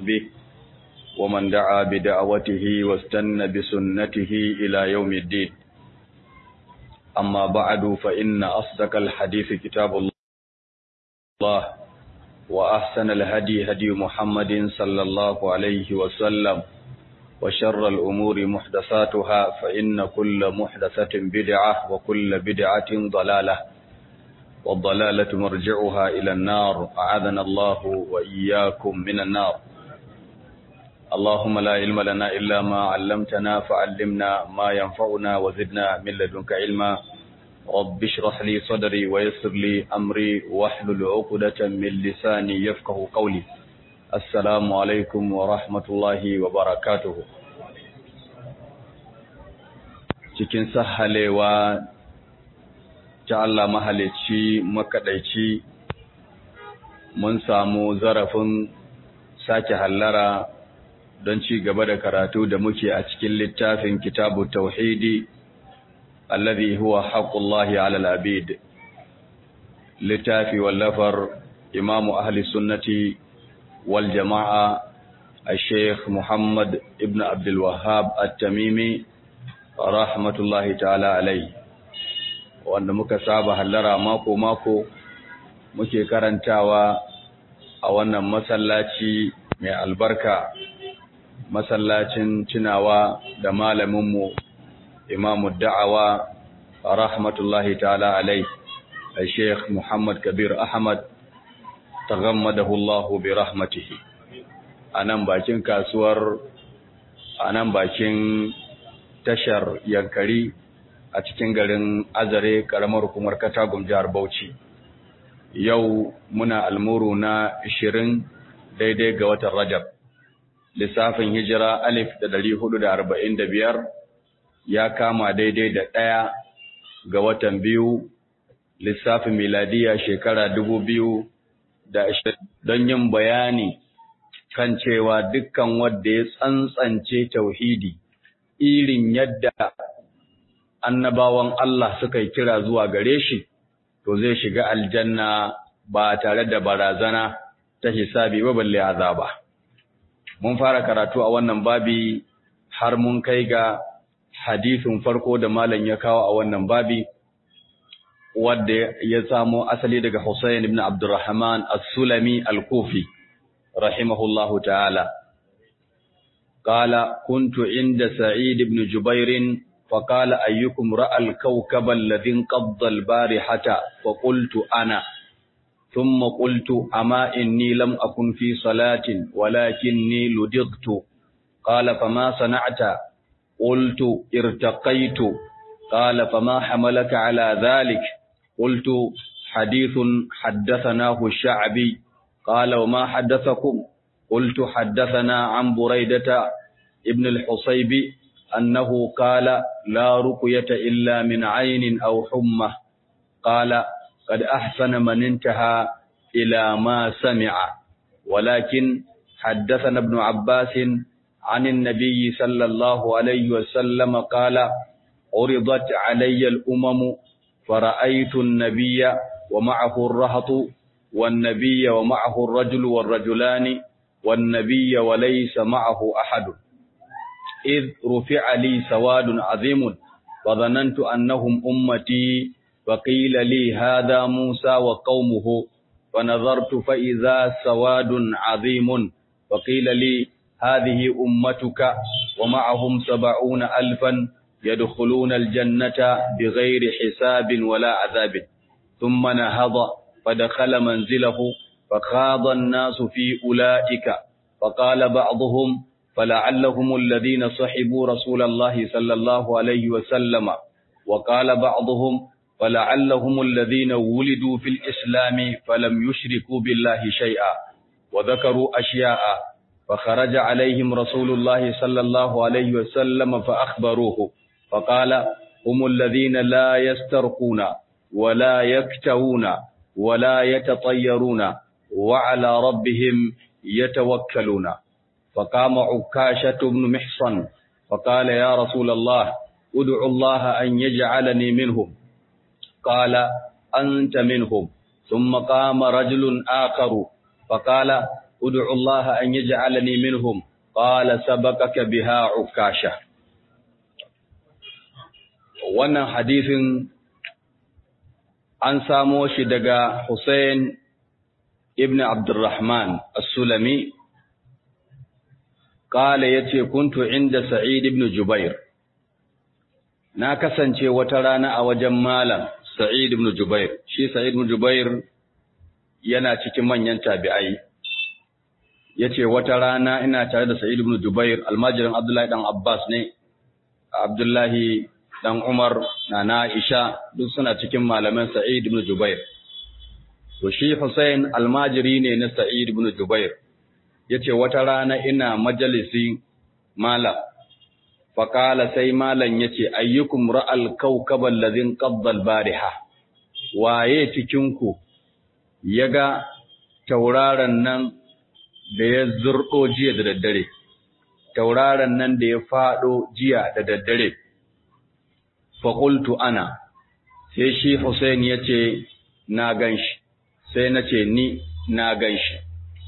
وصحبه ومن دعا بدعوته واستنى بسنته إلى يوم الدين أما بعد فإن أصدق الحديث كتاب الله وأحسن الهدي هدي محمد صلى الله عليه وسلم وشر الأمور محدثاتها فإن كل محدثة بدعة وكل بدعة ضلالة والضلالة مرجعها إلى النار أعاذنا الله وإياكم من النار اللهم لا علم لنا إلا ما علمتنا فعلمنا ما ينفعنا وزدنا من لدنك علما رب اشرح لي صدري ويسر لي أمري واحلل عقدة من لساني يفقه قولي السلام عليكم ورحمة الله وبركاته cikin sahalewa ta Allah mahalicci makaɗaici mun samu zarafin sake hallara don ci gaba da karatu da muke a cikin littafin kitabu tauhidi alladhi huwa haqqullahi 'ala al-abid littafi wallafar imamu ahli sunnati wal jama'a الشيخ محمد ابن عبد الوهاب التميمي rahmatullahi ta'ala alai wanda muka saba hallara mako-mako muke karantawa a wannan masallaci mai albarka masallacin tunawa da malaminmu imamu da'awa rahmatullahi ta'ala alai Sheikh Muhammad Kabir Ahmad taghammadahu Allah bi rahmatihi anan bakin kasuwar anan bakin tashar yankari a cikin garin azare karamar hukumar katagum jihar bauchi yau muna almuru na 20 daidai ga watan rajab lissafin hijira alif da dari hudu da arba'in da biyar ya kama daidai da ɗaya ga watan biyu lissafin miladiya shekara dubu biyu da don yin bayani kan cewa dukkan wanda ya tsantsance tauhidi irin yadda annabawan Allah suka yi kira zuwa gare shi, to zai shiga aljanna ba tare da barazana ta hisabi ba balle azaba. Mun fara karatu a wannan babi har mun kai ga hadisin farko da malam ya kawo a wannan babi, wadda ya samo asali daga Hussein ibn Abdurrahman as-Sulami al-Kufi, rahimahullahu ta'ala. قال كنت عند سعيد بن جبير فقال أيكم رأى الكوكب الذي انقض البارحة فقلت أنا ثم قلت أما إني لم أكن في صلاة ولكني لدغت قال فما صنعت قلت ارتقيت قال فما حملك على ذلك قلت حديث حدثناه الشعبي قال وما حدثكم قلت حدثنا عن بريدة ابن الحصيب أنه قال لا رقية إلا من عين أو حمى قال قد أحسن من انتهى إلى ما سمع ولكن حدثنا ابن عباس عن النبي صلى الله عليه وسلم قال عرضت علي الأمم فرأيت النبي ومعه الرهط والنبي ومعه الرجل والرجلان والنبي وليس معه أحد إذ رفع لي سواد عظيم وظننت أنهم أمتي وقيل لي هذا موسى وقومه فنظرت فإذا سواد عظيم وقيل لي هذه أمتك ومعهم سبعون ألفا يدخلون الجنة بغير حساب ولا عذاب ثم نهض فدخل منزله فخاض الناس في أولئك فقال بعضهم فلعلهم الذين صحبوا رسول الله صلى الله عليه وسلم وقال بعضهم فلعلهم الذين ولدوا في الإسلام فلم يشركوا بالله شيئا وذكروا أشياء فخرج عليهم رسول الله صلى الله عليه وسلم فأخبروه فقال هم الذين لا يسترقون ولا يكتوون ولا يتطيرون وعلى ربهم يتوكلون فقام عكاشة بن محصن فقال يا رسول الله ادعو الله أن يجعلني منهم قال أنت منهم ثم قام رجل آخر فقال ادعو الله أن يجعلني منهم قال سبقك بها عكاشة wannan hadisin an samo shi daga Hussein ibn Abdurrahman as-Sulami kala yace kuntu inda Sa'id ibn Jubair na kasance wata rana a wajen malam Sa'id ibn Jubair shi Sa'id ibn Jubair yana cikin manyan tabi'ai yace wata rana ina tare da Sa'id ibn Jubair almajirin Abdullahi dan Abbas ne Abdullahi dan Umar na Aisha duk suna cikin malaman Sa'id ibn Jubair to shi Hussein almajiri ne na Sa'id ibn Jubair yace wata rana ina majalisi malam faqala sai malam yace ayyukum ra'al kawkaba alladhin qadda al-bariha waye cikin ku yaga tauraron nan da ya zurdo jiya da daddare tauraron nan da ya fado jiya da daddare faƙultu ana sai shi Hussein ya ce na ganshi sai na ce ni na ganshi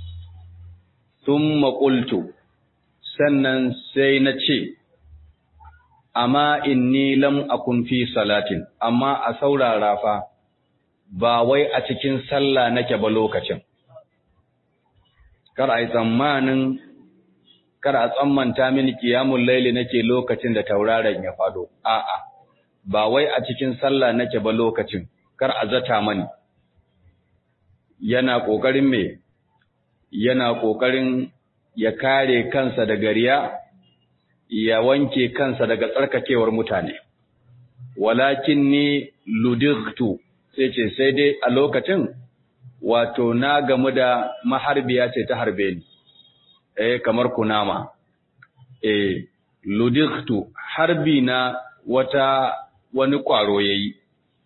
sun maƙultu sannan sai na ce amma inni lam akun fi salatin amma a saurara fa ba wai a cikin sallah nake ba lokacin kar a yi tsammanin kar a tsammanta mini kiyamun laili nake lokacin da tauraron ya fado a'a ba wai a cikin sallah nake ba lokacin kar a zata mani yana kokarin me yana kokarin ya kare kansa daga riya ya wanke kansa daga tsarkakewar mutane walakin ni ludigtu sai ce sai dai a lokacin wato na gamu da maharbiya ce ta harbe ni eh kamar kunama eh ludigtu harbi na wata wani ƙwaro ya yi.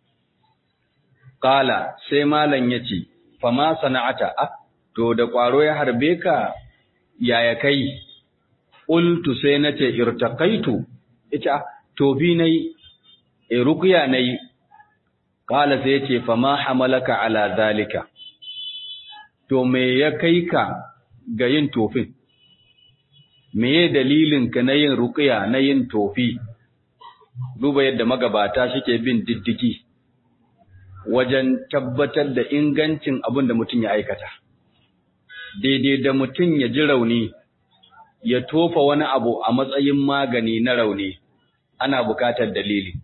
Ƙala sai malam ya ce, Fama sana'ata, ah, to da ƙwaro ya harbe ka yaya kai, ƙultu sai na ce, Irtakaitu, ita, tofi na yi, e rukuya na yi, ƙala sai ce, Fama hamalaka ala zalika, to me ya kai ka ga yin tofin, me ya dalilinka na yin rukuya na yin tofi? duba yadda magabata suke bin diddigi wajen tabbatar da ingancin abin da mutum ya aikata. Daidai da mutum ya ji rauni, ya tofa wani abu a matsayin magani na rauni, ana bukatar dalili.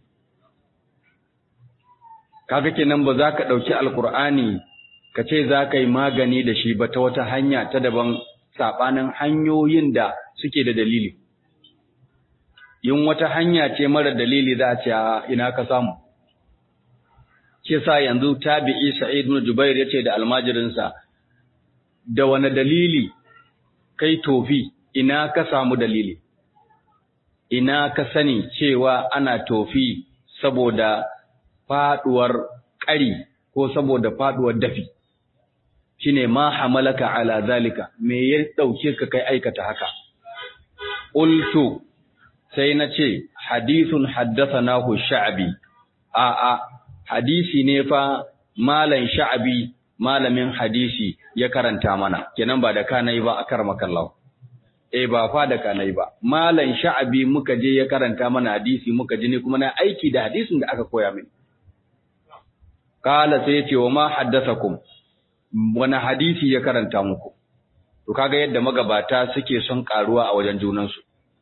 Kaga kenan ba za ka ɗauki Alƙur'ani ka ce za ka yi magani da shi ba ta wata hanya ta daban saɓanin hanyoyin da suke da dalili. yin wata hanya ce mara dalili za a ce a ina ka samu ke sa yanzu tabi'i sa'id ibn jubair yace da almajirinsa da wani dalili kai tofi ina ka samu dalili ina ka sani cewa ana tofi saboda faduwar ƙari ko saboda faduwar dafi shine ma hamalaka ala zalika me ya dauke ka kai aikata haka qultu sai na ce hadithun haddathanahu sha'bi a a hadisi ne fa malan sha'bi malamin hadisi ya karanta mana kenan ba da kanai ba akar makallahu eh ba fa da kanai ba malan sha'bi muka je ya karanta mana hadisi muka ji ne kuma na aiki da hadisin da aka koya mini kala sai ya ce wa ma haddathakum wani hadisi ya karanta muku to kaga yadda magabata suke son karuwa a wajen junansu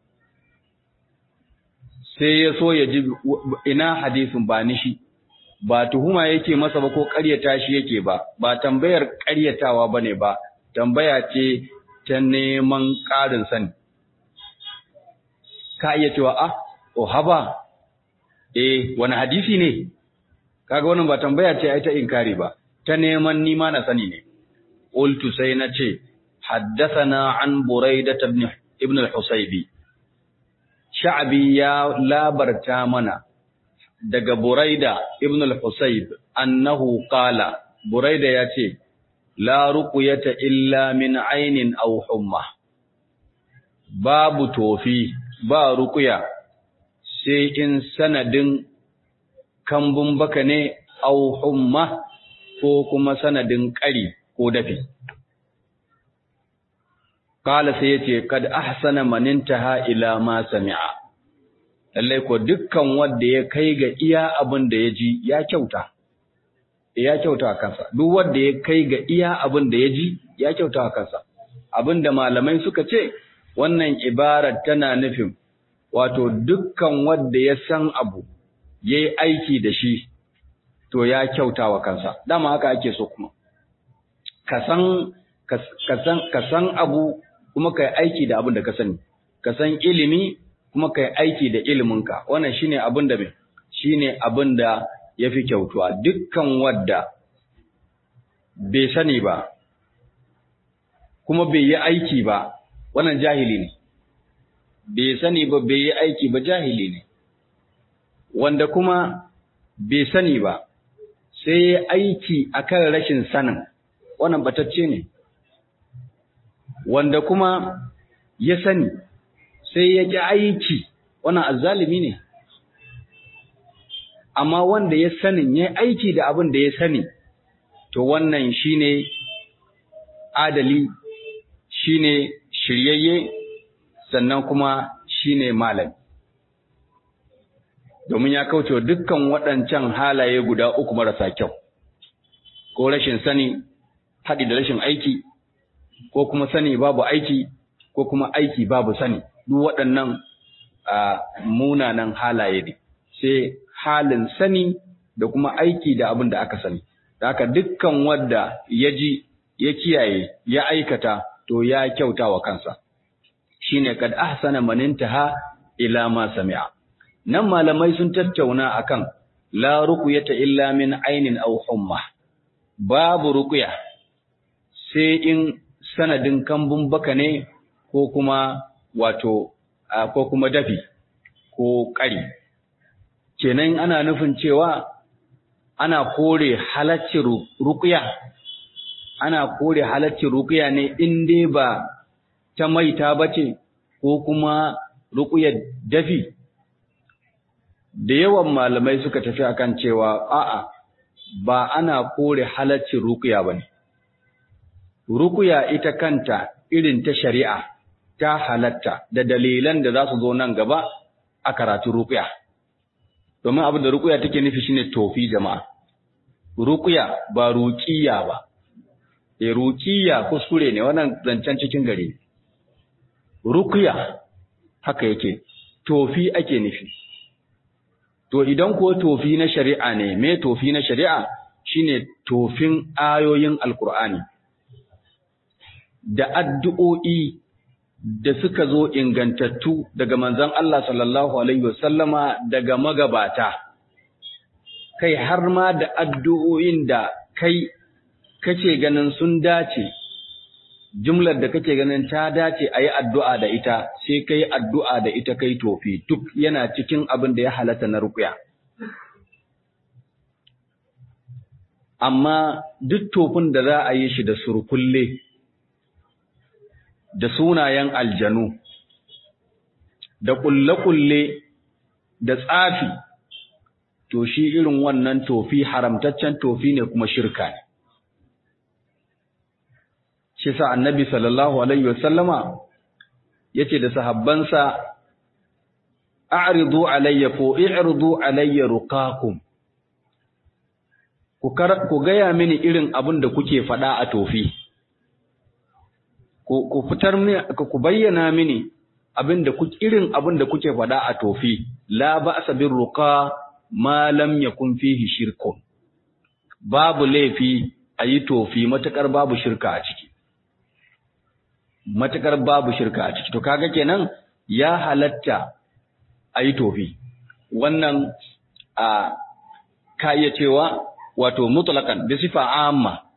sai ya so ya ji ina hadisin ba ni shi ba tuhuma yake masa ba ko ƙaryata shi yake ba ba tambayar ƙaryatawa bane ba tambaya ce ta neman ƙarin sani ka iya cewa ah oh haba eh wani hadisi ne kaga wannan ba tambaya ce ai ta inkari ba ta neman nima na sani ne qultu sai na ce haddathana an buraidah ibn ibn al-husaybi sha'bi ya labarta mana daga buraida ibn al-husayb annahu qala buraida yace la ruqyata illa min aynin aw humma babu tofi ba ruqya sai in sanadin kambun baka ne aw humma ko kuma sanadin ƙari ko dafi qala sai yace kad ahsana man intaha ila ma sami'a lallai ko dukkan wanda ya kai ga iya abin da ya ji ya kyauta ya kyauta kansa duk wanda ya kai ga iya abin da ya ji ya kyauta kansa abin da malamai suka ce wannan ibarar tana nufin wato dukkan wanda ya san abu yayi aiki da shi to ya kyauta wa kansa dama haka ake so kuma ka san ka san abu kuma kai aiki da abin da ka sani ka san ilimi kuma kai aiki da iliminka wannan shine abin da shine abin da yafi kyautuwa dukkan wadda bai sani ba kuma bai yi aiki ba wannan jahili ne bai sani ba bai yi aiki ba jahili ne wanda kuma bai sani ba sai ya aiki akan rashin sanin wannan batacce ne wanda kuma ya sani sai ya ƙi aiki wannan azzalimi ne amma wanda ya sanin ya aiki da abin da ya sani to wannan shine adali shine shiryayye sannan kuma shine malami domin ya kauce dukkan waɗancan halaye guda uku marasa kyau ko rashin sani haɗi da rashin aiki ko kuma sani babu aiki ko kuma aiki babu sani duk waɗannan munanan halaye ne sai halin sani da kuma aiki da abin da aka sani da haka dukkan wanda ya ji ya kiyaye ya aikata to ya kyauta wa kansa shine kad ahsana man intaha ila ma sami'a nan malamai sun tattauna akan la ruqyata illa min ainin aw humma babu ruqya sai in sanadin kambun baka ne ko kuma wato ko kuma dafi ko ƙari kenan ana nufin cewa ana kore halacci ruqya ana kore halacci ruqya ne in dai ba ta maita bace ko kuma ruqyar dafi da yawan malamai suka tafi akan cewa a'a ba ana kore halaccin ruqya bane ruqya ita kanta irin ta shari'a ta halatta da dalilan da za su zo nan gaba a karatu ruqya domin abin da ruqya take nufi shine tofi jama'a ruqya ba ruqiya ba e ruqiya kuskure ne wannan zancen cikin gari ruqya haka yake tofi ake nufi To idan ko tofi na shari'a ne, me tofi na shari'a shine tofin ayoyin Alƙur'ani, da addu'o'i da suka zo ingantattu daga manzon Allah sallallahu Alaihi wasallama daga magabata, kai har ma da addu'o'in da kai kace ganin sun dace, jumlar da kake ganin ta dace a yi addu'a da ita, sai kai addu'a da ita kai tofi, duk yana cikin abin da ya halatta na rukuya. Amma duk tofin da za a yi shi da surkulle, da sunayen aljanu, da ƙulle-ƙulle, da tsafi, to shi irin wannan tofi haramtaccen tofi ne kuma shirka ne. shi sa annabi sallallahu alaihi wasallama yace da sahabbansa a'ridu alayya ko i'ridu alayya ruqakum ku kar ku gaya mini irin abin da kuke faɗa a tofi ku ku fitar mini ku bayyana mini abin da kuke irin abin da kuke faɗa a tofi la ba'sa bir ruqa ma lam yakun fihi shirkun babu laifi ayi tofi matakar babu shirka a ciki matakar babu shirka a ciki to kaga kenan ya halatta ayi tofi wannan a ka iya cewa wato mutlaqan bi sifa amma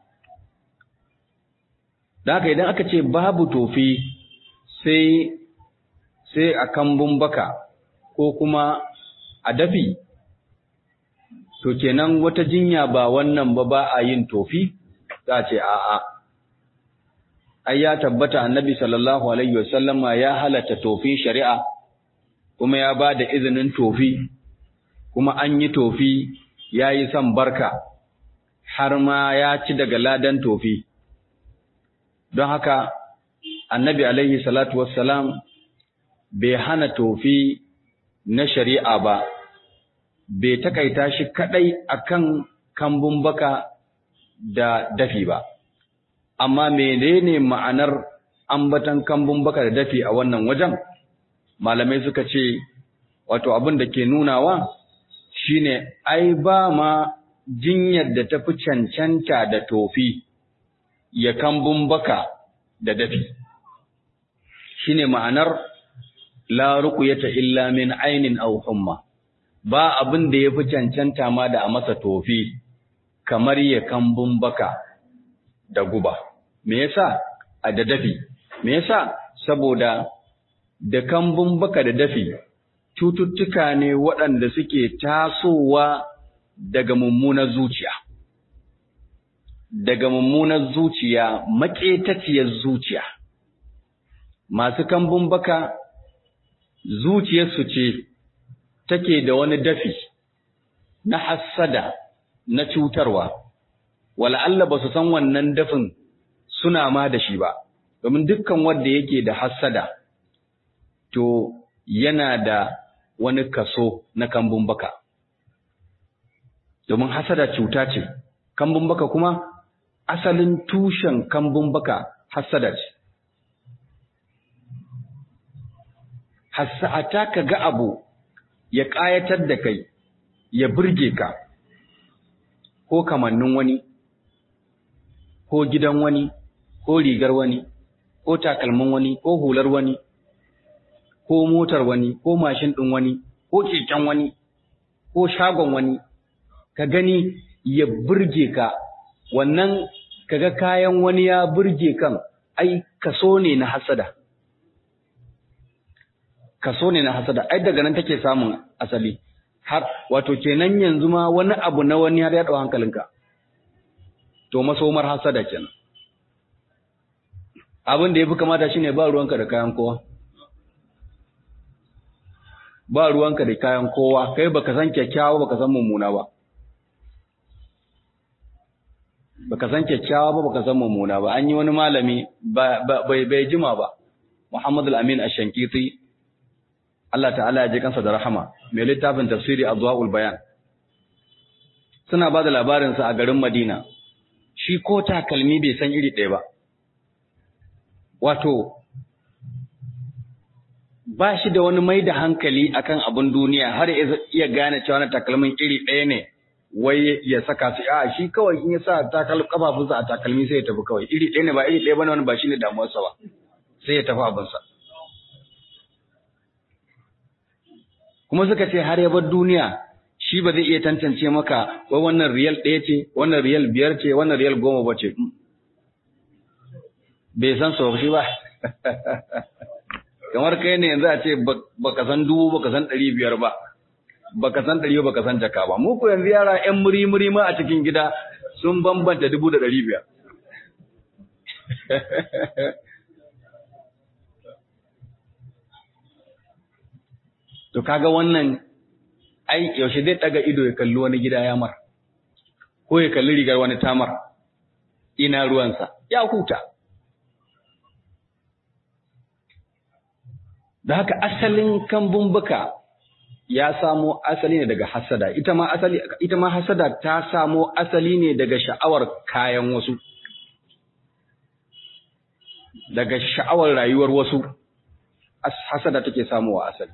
da haka idan aka ce babu tofi sai sai a kambun baka ko kuma a dafi to kenan wata jinya ba wannan ba ba a yin tofi za a ce a'a ai ya tabbata annabi sallallahu alaihi wasallama ya halatta tofin shari'a kuma ya ba da izinin tofi kuma an yi tofi ya yi son barka har ma ya ci daga ladan tofi don haka annabi alaihi salatu wassalam bai hana tofi na shari'a ba bai takaita shi kadai akan kambun baka da dafi ba amma menene ma'anar ambatan kambun baka da dafi a wannan wajen malamai suka ce wato abin da ke nunawa shine ai ba ma jinyar da tafi cancanta da tofi ya kambun baka da dafi shine ma'anar la ruqyata illa min ainin aw humma ba abin da yafi cancanta ma da a masa tofi kamar ya kambun baka da guba me yasa a da dafi me yasa saboda da kambun baka da dafi cututtuka ne waɗanda suke tasowa daga mummunar zuciya daga mummunar zuciya maƙetaciyar zuciya masu kambun baka zuciyarsu ce take da wani dafi na hassada na cutarwa wala'alla ba su san wannan dafin suna ma da shi ba domin dukkan wanda yake da hassada to yana da wani kaso na kambun baka domin hasada cuta ce kambun baka kuma asalin tushen kambun baka hasada ce hassata ka ga abu ya ƙayatar da kai ya burge ka ko kamannin wani ko gidan wani ko rigar wani ko takalmin wani ko hular wani ko motar wani ko mashin ɗin wani ko keken wani ko shagon wani ka gani ya burge ka wannan kaga kayan wani ya burge kan ai kaso ne na hasada kaso ne na hasada ai daga nan take samun asali har wato kenan yanzu ma wani abu na wani har ya dau hankalinka to masomar hasada kenan abin da yafi kamata shine ba ruwanka da kayan kowa ba ruwanka da kayan kowa kai baka san kyakkyawa baka san mummuna ba baka san kyakkyawa ba baka san mummuna ba an yi wani malami bai bai jima ba Muhammad al-Amin ash-Shankiti Allah ta'ala ya ji kansa da rahama mai littafin tafsiri Adwaul Bayan suna ba da labarin sa a garin Madina shi ko takalmi bai san iri ɗaya ba wato ba shi da wani mai da hankali akan abin duniya har iya gane cewa na takalmin iri ɗaya ne wai ya saka su a shi kawai in ya sa takal kafafunsa a takalmi sai ya tafi kawai iri ɗaya ne ba iri ɗaya bane wani ba shine damuwarsa ba sai ya tafi abinsa kuma suka ce har ya bar duniya shi ba zai iya tantance maka wai wannan riyal ɗaya ce wannan riyal biyar ce wannan riyal goma ba ce bai san su shi ba kamar kai ne yanzu a ce baka san dubu baka san ɗari biyar ba baka san ɗari baka san jaka ba mu ko yanzu yara ƴan muri muri ma a cikin gida sun bambanta dubu da ɗari biyar to kaga wannan ai yaushe zai ɗaga ido ya kalli wani gida ya mar ko ya kalli rigar wani tamar ina ruwansa ya huta da haka asalin kambun baka ya samo asali ne daga hasada ita ma asali ita ma hasada ta samo asali ne daga sha'awar kayan wasu daga sha'awar rayuwar wasu hasada take samowa asali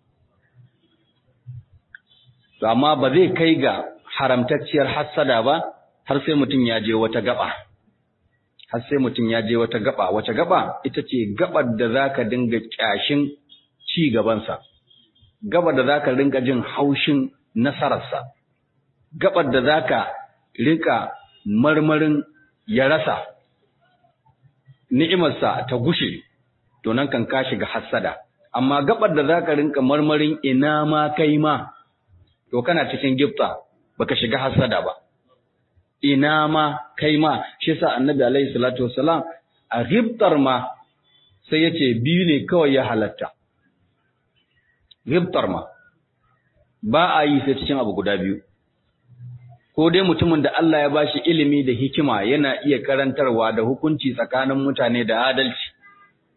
amma ba zai kai ga haramtacciyar hasada ba har sai mutum ya je wata gaba har sai mutum ya je wata gaba wace gaba ita ce gabar da zaka dinga kyashin ci gabansa gabar da zaka rinka jin haushin nasararsa gabar da zaka rinka marmarin ya rasa ni'imarsa ta gushe to nan kan ka shiga hassada amma gabar da zaka rinka marmarin ina ma kai ma to kana cikin gifta baka shiga hassada ba ina ma kai ma shi yasa annabi alaihi salatu wassalam a ghibtar ma sai yace biyu ne kawai ya halatta ghibtar ma ba a yi sai cikin abu guda biyu ko dai mutumin da Allah ya bashi ilimi da hikima yana iya karantarwa da hukunci tsakanin mutane da adalci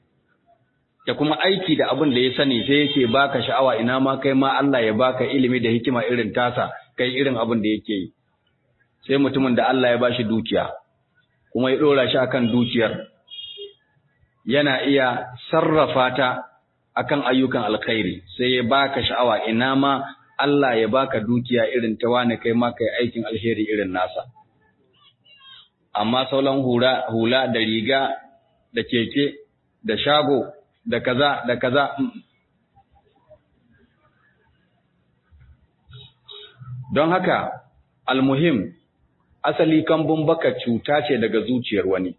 da kuma aiki da abin da ya sani sai yake baka sha'awa ina ma kai ma Allah ya baka ilimi da hikima irin tasa kai irin abin da yake yi sai mutumin da Allah ya bashi dukiya kuma ya dora shi akan dukiyar yana iya sarrafa ta akan ayyukan alkhairi sai ya baka sha'awa ina ma Allah ya baka dukiya irin ta wani kai ma kai aikin alheri irin nasa amma sauran hula hula da riga da keke da shago da kaza da kaza don haka almuhim asali kambun baka cuta ce daga zuciyar wani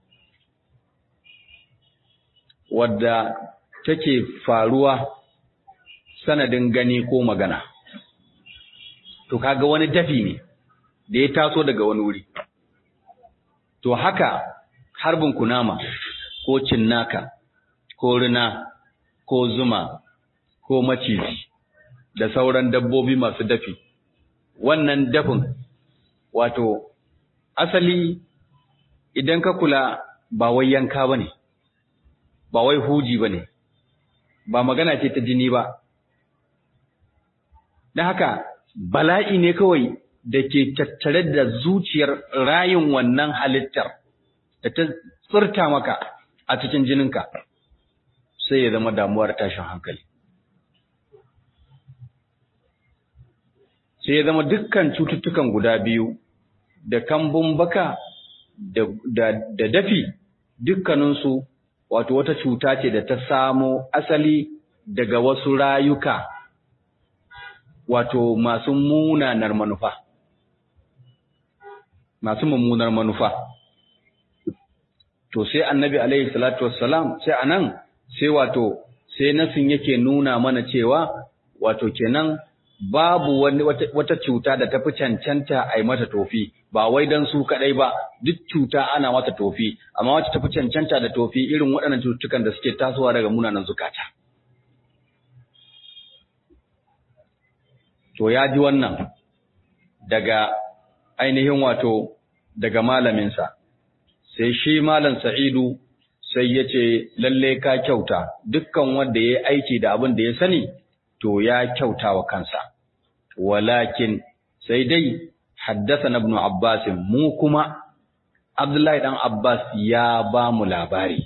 wadda take faruwa sanadin gani ko magana to kaga wani dafi ne da ya taso daga wani wuri to haka harbin kunama ko cinnaka ko rina ko zuma ko maciji da sauran dabbobi masu dafi wannan dafin wato asali idan ka kula ba wai yanka bane ba wai huji bane ba magana ce ta jini ba don haka bala'i ne kawai da ke tattare da zuciyar rayin wannan halittar da ta tsirta maka a cikin jininka sai ya zama damuwar tashin hankali sai ya zama dukkan cututtukan guda biyu da kambun baka da, dafi dukkaninsu wato wata cuta ce da ta samo asali daga wasu rayuka wato masu munanar manufa masu mummunar manufa to sai annabi alaihi salatu wassalam sai anan sai wato sai nasin yake nuna mana cewa wato kenan babu wani wata, wata cuta da tafi cancanta a yi mata tofi ba wai dan su kadai ba duk cuta ana mata tofi amma wacce tafi cancanta da tofi irin waɗannan cututtukan da suke tasowa daga munanan zukata to ya ji wannan daga ainihin wato daga malaminsa sai shi malam sa'idu sai ya ce lalle ka kyauta dukkan wanda ya aiki da abin da ya sani to ya kyauta wa kansa walakin sai dai haddasa na ibn abbas mu kuma abdullahi dan abbas ya ba mu labari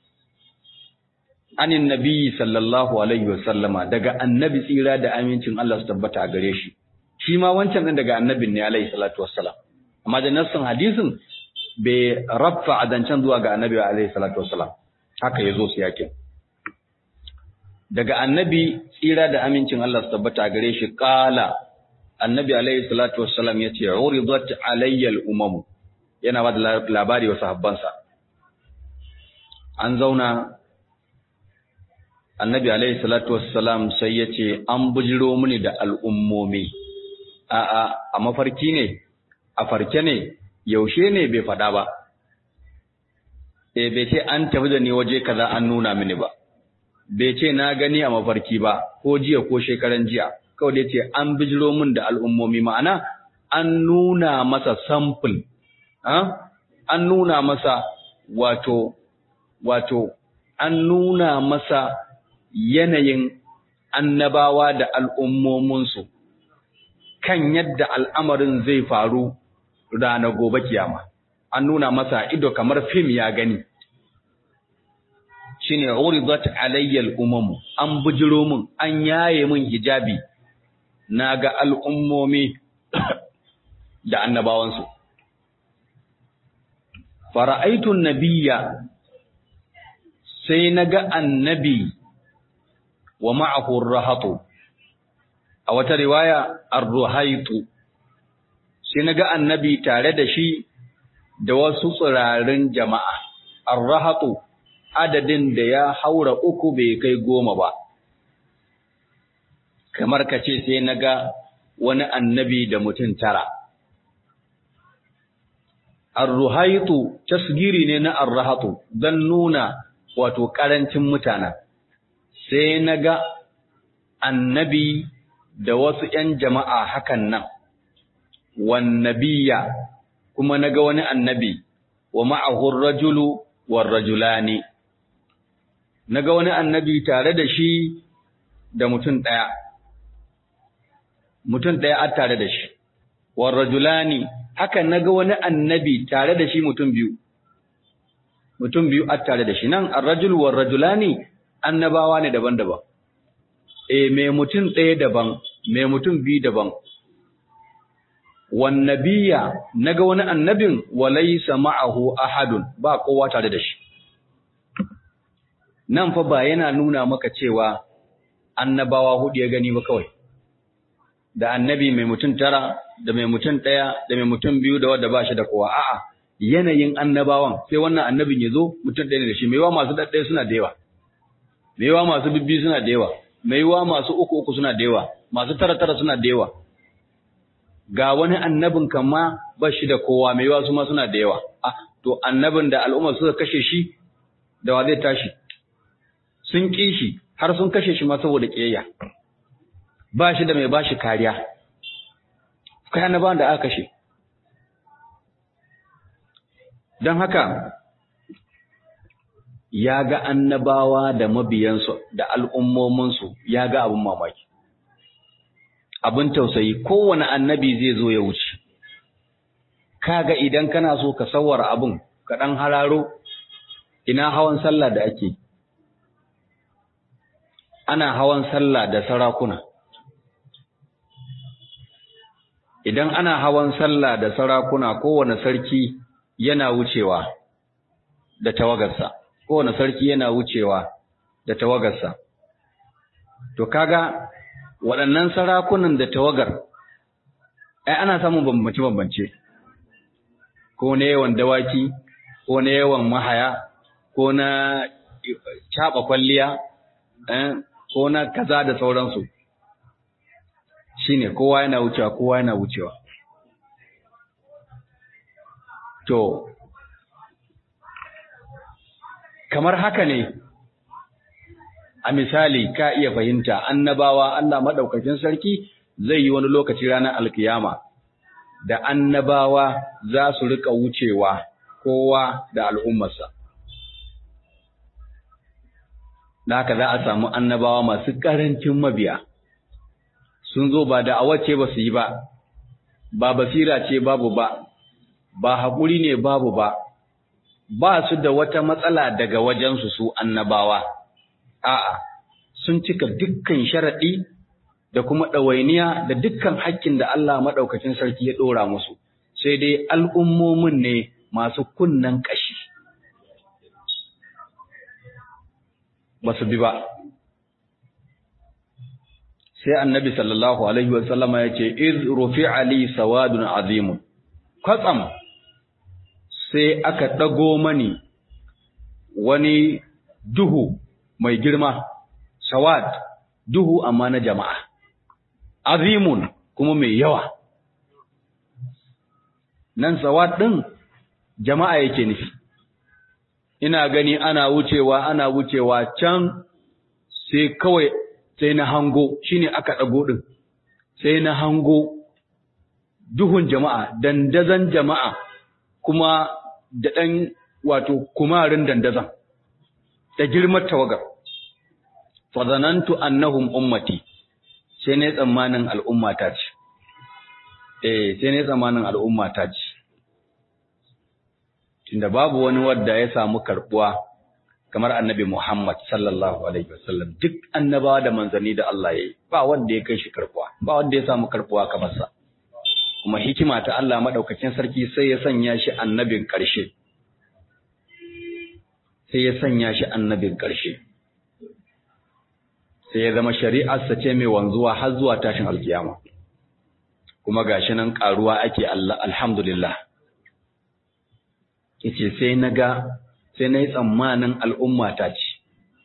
anin nabi sallallahu alaihi wasallama daga annabi tsira da amincin Allah su tabbata a gare shi shi ma wancan din daga annabin ne alaihi salatu wassalam amma da nassin hadisin bai raffa adancan zuwa ga annabi alaihi salatu wassalam haka yazo su yake daga annabi tsira da amincin Allah su tabbata a gare shi qala annabi alaihi salatu wassalam yace uridat alayya al-umam yana ba da labari wa sahabbansa an zauna annabi alaihi salatu wassalam sai ya ce an bujiro mini da al'ummomi a a a mafarki ne a farke ne yaushe ne bai faɗa ba eh bai ce an tafi da ni waje kaza an nuna mini ba bai ce na gani a mafarki ba ko jiya ko shekaran jiya kawai dai ce an bijiro min da al'ummomi ma'ana an nuna masa sample an nuna masa wato wato an nuna masa yanayin annabawa da al'ummominsu kan yadda al'amarin zai faru rana gobe kiyama. An nuna masa ido kamar fim ya gani. Shi ne, Uridat alayyal umamu, an bujiro min, an yaye min hijabi, na ga al'ummomi da annabawansu. Fara'aitun nabiya sai na ga annabi wa ma'ahu rahatu a wata riwaya ar-ruhaitu sai naga annabi tare da shi da wasu tsirarin jama'a ar-rahatu adadin da ya haura uku bai kai goma ba kamar kace sai naga wani annabi da mutum tara ar-ruhaitu tasgiri ne na ar-rahatu dan nuna wato karancin mutanen sai na ga annabi da wasu ‘yan jama'a hakan nan, wannabiya kuma na ga wani annabi wa ma'ahun rajulu war rajulani, naga wani annabi tare da shi da mutum ɗaya mutum ɗaya a tare da shi war rajulani haka naga wani annabi tare da shi mutum biyu mutum biyu a tare da shi nan ar-rajul war rajulani annabawa ne daban-daban eh me mutum ɗaya daban me mutum biyu daban wan nabiyya naga wani annabin walaysa ma'ahu ahadun ba kowa tare da shi nan fa ba yana nuna maka cewa annabawa hudu ya gani ba kawai da annabi mai mutum tara da mai mutum ɗaya da mai mutum biyu da wadda ba shi da kowa a'a yanayin annabawan sai wannan annabin ya zo mutum ɗaya ne da shi mai yawa masu ɗaɗɗaya suna da yawa mai yawa masu bibbi suna da yawa mai yawa masu uku uku suna da yawa masu tara tara suna da yawa ga wani annabin kan ma ba shi da kowa mai yawa su ma suna da yawa ah to annabin da al'umma suka kashe shi da wa zai tashi sun ƙi shi har sun kashe shi ma saboda ƙiyayya ba shi da mai ba shi kariya kai annabawan da aka kashe don haka ya ga annabawa da mabiyansu da al'ummominsu ya ga abin mamaki abin tausayi kowane annabi zai zo ya wuce kaga idan kana so ka sawara abin ka ɗan hararo ina hawan sallah da ake ana hawan sallah da sarakuna idan ana hawan sallah da sarakuna kowane sarki yana wucewa da tawagarsa kowane sarki yana wucewa da tawagarsa to kaga waɗannan sarakunan da tawagar ai ana samun bambance-bambance ko na yawan dawaki ko na yawan mahaya ko na caɓa kwalliya ko na kaza da sauransu shine kowa yana wucewa kowa yana wucewa to kamar haka ne a misali ka iya fahimta annabawa Allah madaukakin sarki zai yi wani lokaci ranar alkiyama da annabawa za su rika wucewa kowa da al'ummarsa da haka za a samu annabawa masu ƙarancin mabiya sun zo ba da awace ba su yi ba ba basira ce babu ba ba haƙuri ne babu ba ba su da wata matsala daga wajensu su annabawa a'a sun cika dukkan sharaɗi da kuma ɗawainiya da dukkan hakkin da Allah maɗaukacin sarki ya ɗora musu sai dai al'ummomin ne masu kunnen ƙashi ba su bi ba sai annabi sallallahu alaihi wasallama ya ce iz rufi ali sawadun azimun kwatsam sai aka ɗago mani wani duhu mai girma sawad duhu amma na jama'a azimun kuma mai yawa nan sawad ɗin jama'a yake nufi ina gani ana wucewa ana wucewa can sai kawai sai na hango shine aka ɗago ɗin sai na hango duhun jama'a dandazan jama'a kuma da ɗan wato kumarin dandazan da girmar tawagar fazanantu annahum ummati sai ne tsammanin al'ummata ce eh sai ne tsammanin al'ummata ce tunda babu wani wanda ya samu karbuwa kamar annabi Muhammad sallallahu alaihi wasallam duk annabawa da manzanni da Allah yayi ba wanda ya kai shi karbuwa ba wanda ya samu karbuwa kamar sa kuma hikima ta Allah madaukakin sarki sai ya sanya shi annabin ƙarshe sai ya sanya shi annabin ƙarshe sai ya zama shari'arsa ce mai wanzuwa har zuwa tashin alkiyama kuma gashi nan karuwa ake Allah alhamdulillah yace sai naga sai nayi tsammanin al'umma ta ce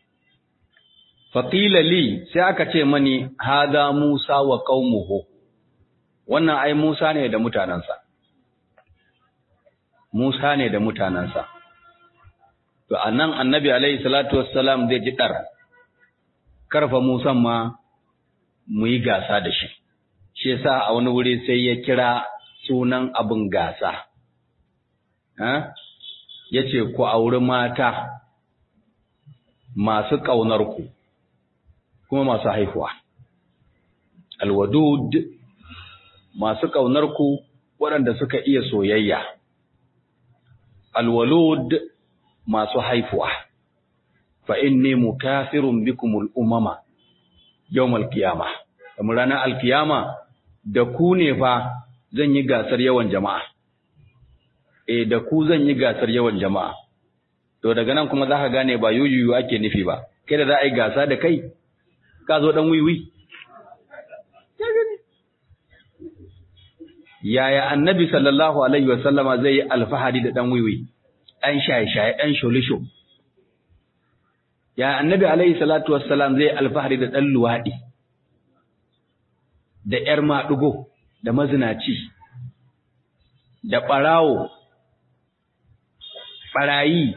faqila li sai aka ce mani hada Musa wa qaumuhu wannan ai Musa ne da mutanansa Musa ne da mutanansa to anan annabi alaihi salatu wassalam zai ji dar karfa Musa ma mu yi gasa da shi shi yasa a wani wuri sai ya kira sunan abin gasa ya ce ku auri mata masu ƙaunarku kuma masu haihuwa alwadud masu ƙaunarku waɗanda suka iya soyayya alwalud masu haifuwa fa inni mukafirun bikumul umama yawmal qiyama kamar ranar alkiyama da ku ne fa zan yi gasar yawan jama'a eh da ku zan yi gasar yawan jama'a to daga nan kuma zaka gane ba yuyuyu ake nufi ba kai da za a yi gasa da kai ka zo dan wiwi yaya annabi sallallahu alaihi wasallama zai yi alfahari da dan wiwi dan shaye-shaye dan sholisho ya annabi alaihi salatu wassalam zai alfahari da dan luwadi da yar madugo da mazinaci da barawo barayi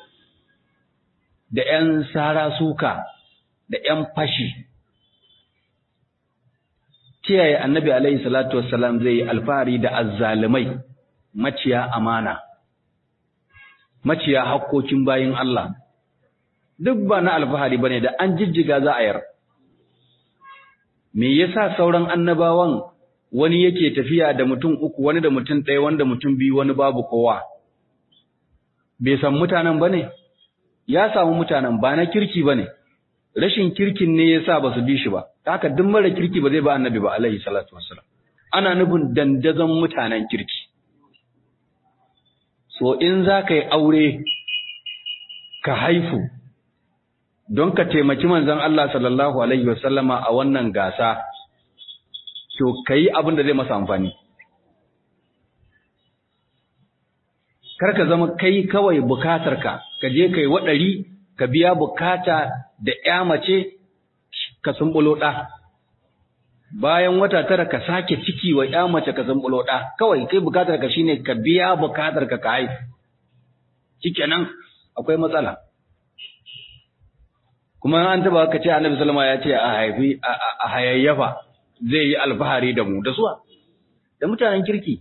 da ‘yan sara suka da ‘yan fashi, kiyaye annabi alaihi salatu wassalam zai yi alfahari da azzalumai maciya amana, maciya hakkokin bayin Allah, duk ba na alfahari ba ne da an jijjiga za a yar. Me yasa sauran annabawan wani yake tafiya da mutum uku, wani da mutum ɗaya, wanda mutum biyu, wani babu kowa. Bai san mutanen ba ne? ya samu mutanen ba na kirki ba ne, rashin kirkin ne ya sa ba su bi shi ba, haka duk mara kirki ba zai ba annabi ba alaihi salatu wassalam. Ana nufin dandazon mutanen kirki. So in za ka yi aure ka haifu don ka taimaki manzon Allah sallallahu alaihi wasallama a wannan gasa, to ka yi abin da zai masa amfani. Kar ka zama kai kawai bukatarka ka je kai waɗari ka biya bukata da ƴa mace ka sumbulo ɗa bayan wata tara ka sake ciki wa ƴa mace ka sumbulo ɗa kawai kai bukatar ka shine ka biya bukatar ka ka haihu shikenan akwai matsala kuma an taba ka ce Annabi sallama ya ce a haifi a hayayyafa zai yi alfahari da mu da suwa da mutanen kirki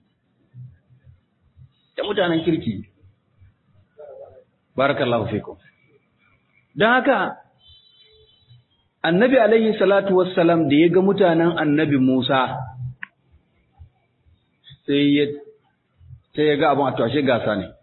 da mutanen kirki barakallahu fikum don haka annabi alaihi salatu wassalam da ya ga mutanen annabi Musa sai ya sai ya ga abin a tashe gasa ne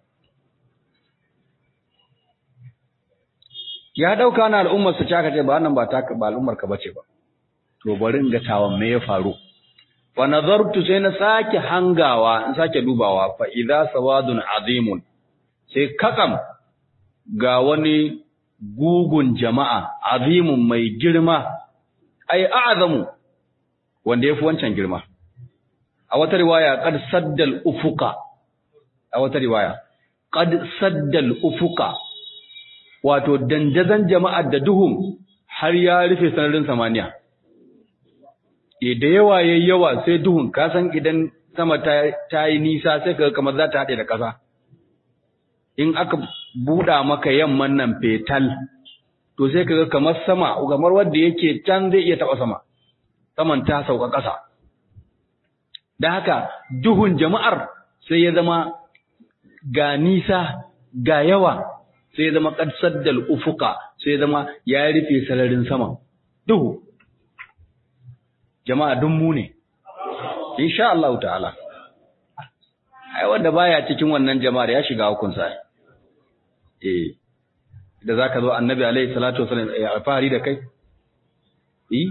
ya dauka na al'ummar su caka ce ba nan ba ta ba al'ummar ka bace ba to bari in ga tawan me ya faru wa nazartu sai na sake hangawa in sake dubawa fa idza sawadun azimun sai kakam ga wani gugun jama'a azimun mai girma ai a'zamu wanda yafi wancan girma a wata riwaya qad saddal ufuqa a wata riwaya qad saddal ufuqa wato dandazan jama'ar da duhun har ya rufe sararin samaniya e da yawa yayi yawa sai duhun ka san idan sama ta yi nisa sai ka kamar za ta haɗe da ƙasa in aka buɗa maka yamman nan fetal to sai ka ga kamar sama kamar wanda yake can zai iya taɓa sama saman ta sauka ƙasa da haka duhun jama'ar sai ya zama ga nisa ga yawa sai ya zama qad saddal ufuqa sai ya zama ya rufe sararin sama duhu jama'a dun mu ne insha Allah ta'ala ai wanda baya cikin wannan jama'ar ya shiga hukunsa eh da zaka zo annabi alaihi salatu wasallam ya alfahari da kai eh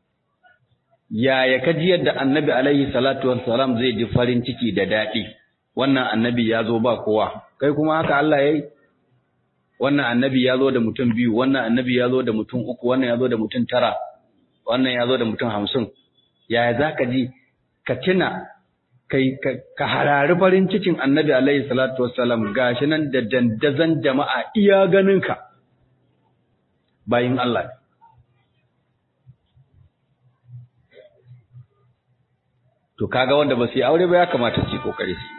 yaya kaji yadda annabi alaihi salatu wasallam zai ji farin ciki da dadi wannan annabi ya zo ba kowa kai kuma haka Allah yayi wannan annabi ya zo da mutum biyu wannan annabi ya zo da mutum uku wannan ya zo da mutum tara wannan ya zo da mutum hamsin yaya za ka ji ka tuna ka harari farin cikin annabi alaihi salatu wassalam gashi nan da dandazan jama'a iya ganinka bayin Allah to kaga wanda ba su yi aure ba ya kamata su yi kokari su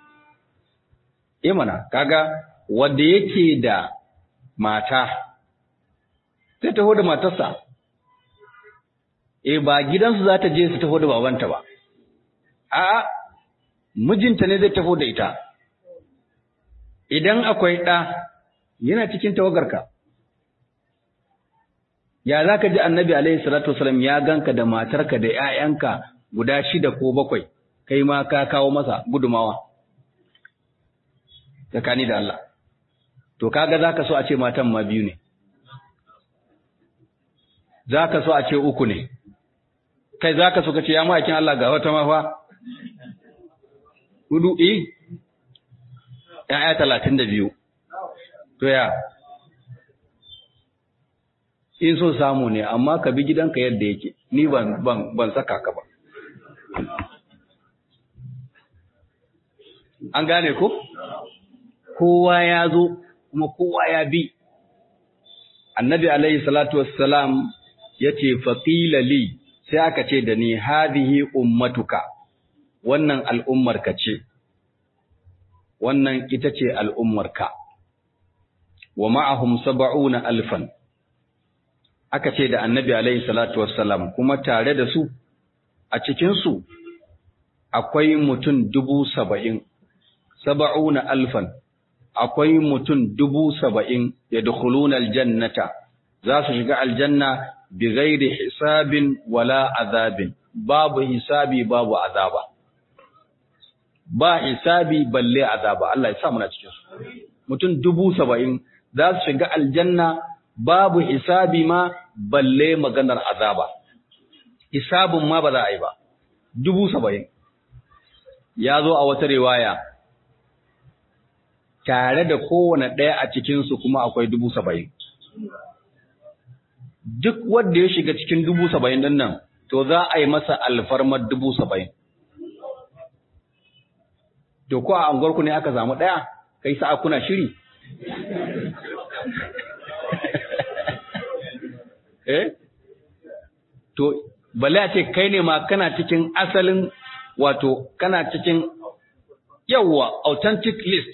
yi mana kaga wanda yake da mata sai taho da matarsa eh ba gidansu za ta je su taho da babanta ba a'a mijinta ne zai taho da ita idan akwai ɗa yana cikin tawagarka ya za ka ji annabi alaihi salatu wasalam ya ganka da matarka da ‘ya'yanka guda shida ko bakwai kai ma ka kawo masa gudumawa tsakani da Allah to kaga za ka so a ce matan ma biyu ne za ka so a ce uku ne kai za ka so ka ce ya ma'aikin Allah ga wata mafa hudu eh ‘ya'ya talatin da biyu to ya in so samu ne amma ka bi gidanka yadda yake ni ban ban ban saka ka ba an gane ko kowa ya zo kuma kowa ya bi annabi alaihi salatu wassalam yace faqila li sai aka ce da ni hadhihi ummatuka wannan al'ummarka ce wannan ita ce al'ummarka wa ma'ahum sab'una alfan aka ce da annabi alaihi salatu wassalam kuma tare da su a cikinsu akwai mutum dubu saba'in saba'una alfan akwai mutum dubu saba'in ya dukuluna aljannata za su shiga aljanna bi gairi hisabin wala azabin babu hisabi babu azaba ba hisabi balle azaba Allah ya sa muna cikin su mutum dubu saba'in za su shiga aljanna babu hisabi ma balle maganar azaba hisabun ma ba za a yi ba dubu saba'in ya zo a wata riwaya tare da kowane ɗaya a cikinsu kuma akwai dubu saba'in duk wanda ya shiga cikin dubu saba'in ɗin nan to za a yi masa alfarmar dubu saba'in to ko a anguwarku ne aka samu ɗaya kai sa'a kuna shiri eh to balle a ce kai ne ma kana cikin asalin wato kana cikin yawa authentic list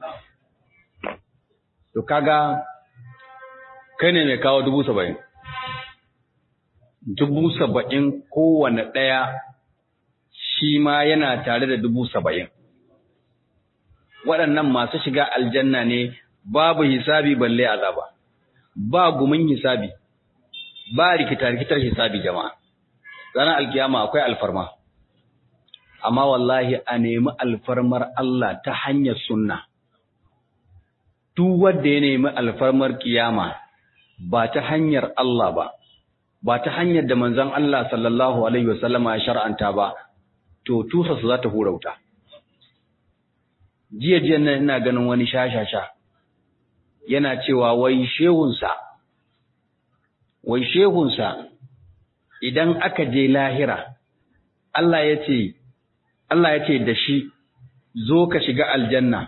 to kaga kai ne mai kawo dubu saba'in dubu saba'in kowane ɗaya shi ma yana tare da dubu saba'in waɗannan masu shiga aljanna ne babu hisabi balle azaba ba gumin hisabi ba rikita-rikitar hisabi jama'a ranar alkiyama akwai alfarma amma wallahi a nemi alfarmar Allah ta hanyar sunna duk wanda ya nemi alfarmar kiyama ba ta hanyar Allah ba ba ta hanyar da manzon Allah sallallahu alaihi wasallama ya shar'anta ba to tusa su za ta hura wuta jiya jiya nan ina ganin wani shashasha yana cewa wai shehunsa wai shehunsa idan aka je lahira Allah ya ce Allah ya ce da shi zo ka shiga aljanna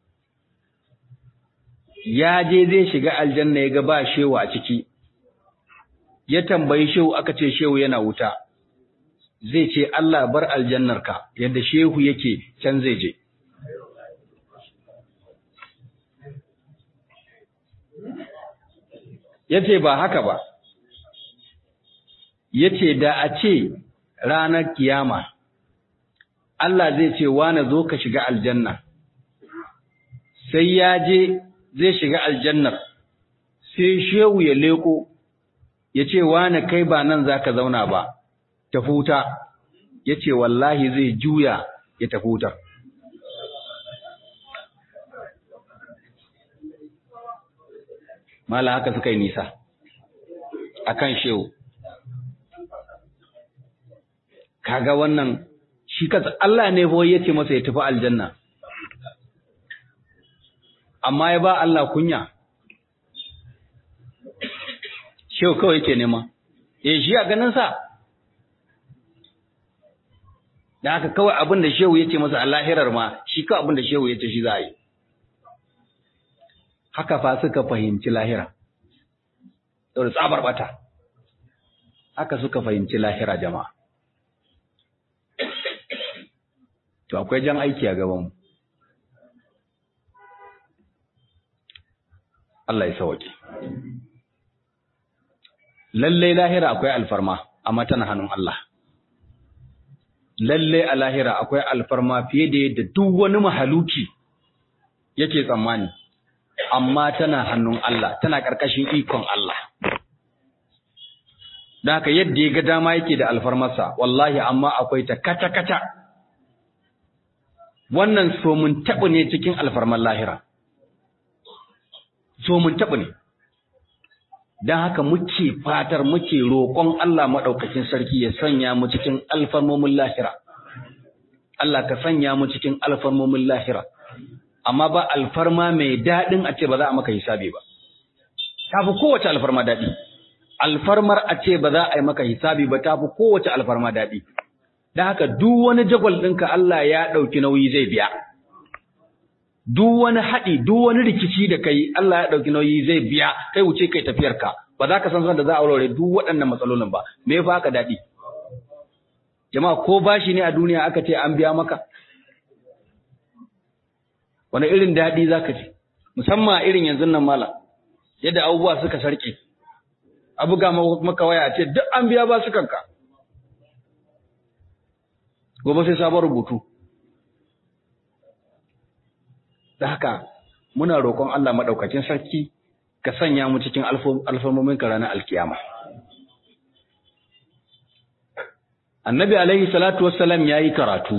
ya je zai shiga aljanna ya ga ba shehu a ciki ya tambayi shehu aka ce shehu yana wuta zai ce Allah bar aljannarka yadda shehu yake can zai je yace ba haka ba yace da a ce ranar kiyama Allah zai ce wane zo ka shiga aljanna sai ya je zai shiga aljannar sai shehu ya leko ya ce wane kai ba nan za ka zauna ba tafuta ya ce wallahi zai juya ya tafutar mala haka suka yi nisa akan shehu kaga wannan shi kansa Allah ne fa yace masa ya tafi aljanna amma ya ba Allah kunya shehu kawai yake nema eh shi a ganin sa da haka kawai abin da shehu yace masa a lahirar ma shi kawai abin da shehu yace shi za a yi haka fa suka fahimci lahira saboda tsabar bata haka suka fahimci lahira jama'a to akwai jan aiki a gabanmu Allah ya sauke lalle lahira akwai alfarma amma tana hannun Allah lalle a lahira akwai alfarma fiye da yadda duk wani mahaluki yake tsammani amma tana hannun Allah tana ƙarƙashin ikon Allah don haka yadda ya ga dama yake da alfarmarsa wallahi amma akwai ta kata-kata wannan so mun taɓa ne cikin alfarmar lahira so mun taɓa ne don haka muke fatar muke roƙon Allah maɗaukakin sarki ya sanya mu cikin alfarmomin lahira Allah ka sanya mu cikin alfarmomin lahira amma ba alfarma mai daɗin a ce ba za a maka hisabi ba ta fi kowace alfarma daɗi alfarmar a ce ba za a yi maka hisabi ba ta fi kowace alfarma daɗi don haka duk wani jagwal ɗinka Allah ya ɗauki nauyi zai biya duk wani haɗi duk wani rikici da kai Allah ya ɗauki nauyi zai biya kai wuce kai tafiyarka ba za ka san san da za a aurore duk waɗannan matsalolin ba me ya haka daɗi jama'a ko bashi ne a duniya aka ce an biya maka wani irin daɗi za ka ji musamman irin yanzu nan mala yadda abubuwa suka sarƙe a buga maka waya ce duk an biya ba su kanka gobe sai sabon rubutu da haka muna roƙon Allah maɗaukacin sarki ka sanya mu cikin alfarmomin ka ranar alkiyama annabi alaihi salatu wassalam ya yi karatu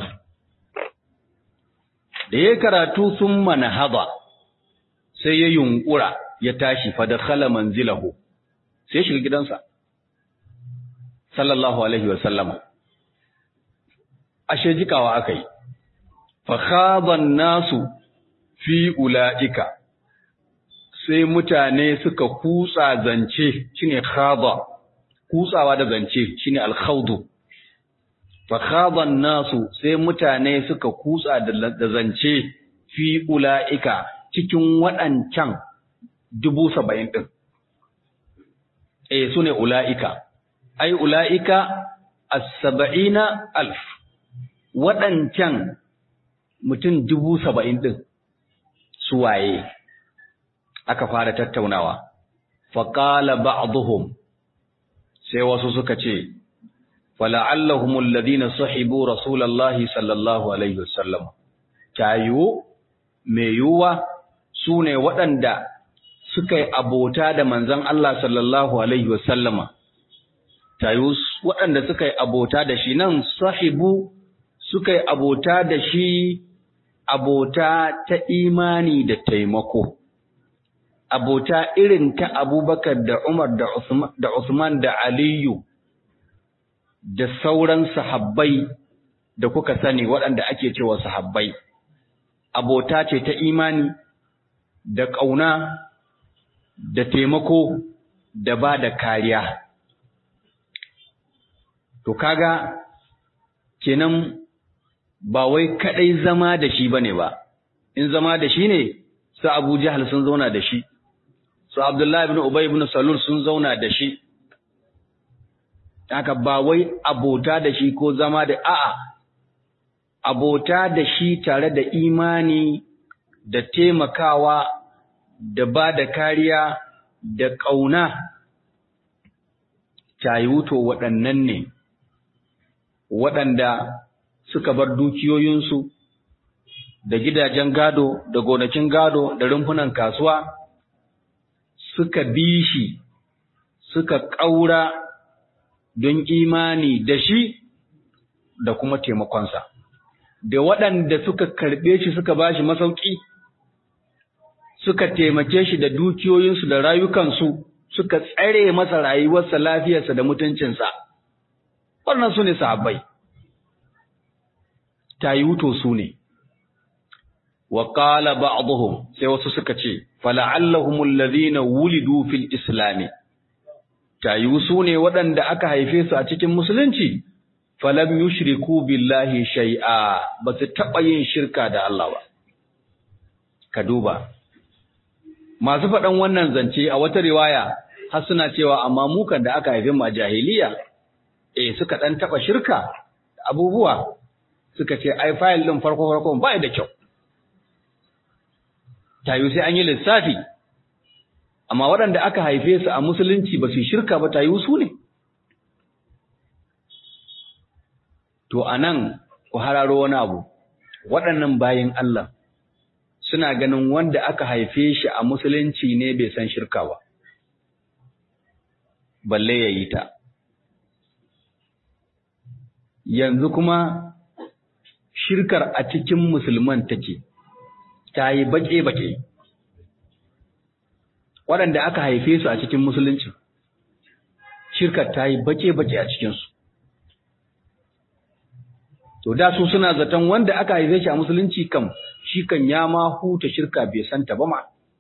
da ya karatu sun manahaba sai ya yunkura ya tashi fadakhala manzilahu sai shiga gidansa sallallahu alaihi wa sallama ashe jikawa akai fa khadan nasu fi ulaika sai mutane suka kutsa zance shine khada kutsawa da zance shine al-khawdu fa khadan nasu sai mutane suka kutsa da zance fi ulaika cikin waɗancan dubu saba'in ɗin. E, su ne ula'ika, ai, ula'ika a saba'ina alf, waɗancan mutum dubu saba'in ɗin su waye, aka fara tattaunawa, faƙala ba'aduhum sai wasu suka ce, fala'allahumul ladina sahibu Rasulallahi sallallahu Alaihi wasallam, ta yiwu, mai yiwuwa su ne waɗanda suka yi abota da manzon Allah sallallahu Alaihi wasallama, tayu waɗanda suka yi abota da shi nan sahibu suka yi abota da shi abota ta imani da taimako, abota irin ta abubakar da Umar da Usman da Aliyu da sauran sahabbai da kuka sani waɗanda ake cewa sahabbai. Abota ce ta imani da ƙauna da taimako da ba da kariya. To kaga kenan ba wai kaɗai zama da shi bane ba, in zama da shi ne su Abu Jahal sun zauna da shi, su Abdullahi ibn Ubay ibn Salul sun zauna da shi. Haka ba wai abota da shi ko zama da a'a, abota da shi tare da imani da taimakawa da ba da kariya da ƙauna wuto waɗannan ne waɗanda suka bar dukiyoyinsu da gidajen gado da gonakin gado da rumfunan kasuwa suka bi shi suka ƙaura don imani da shi da kuma taimakonsa da waɗanda suka karɓe shi suka ba shi masauki suka taimake shi da dukiyoyinsu da rayukansu suka tsare masa rayuwarsa lafiyarsa da mutuncinsa wannan su ne sahabbai tayuto su ne wa qala ba'dhum sai wasu suka ce fala'allahumul ladhina wulidu fil islam tayu su ne waɗanda aka haife su a cikin musulunci falam yushriku billahi shay'a ba su taɓa yin shirka da Allah ba ka duba masu faɗan wannan zance a wata riwaya har suna cewa amma mukan da aka haife mu a jahiliya eh suka dan taba shirka abubuwa suka ce ai file din farko farko ba da kyau tayu sai an yi lissafi amma waɗanda aka haife su a musulunci ba su shirka ba tayu su ne to anan ku hararo wani abu waɗannan bayin Allah suna ganin wanda aka haife shi a musulunci ne bai san shirka ba balle ya yi ta yanzu kuma shirkar a cikin musulman take ta yi baƙe-baƙe waɗanda aka haife su a cikin musulunci shirkar ta yi baƙe-baƙe a cikinsu to da su suna zaton wanda aka haife shi a musulunci kam shi kan ya ma huta shirka bai santa ba ma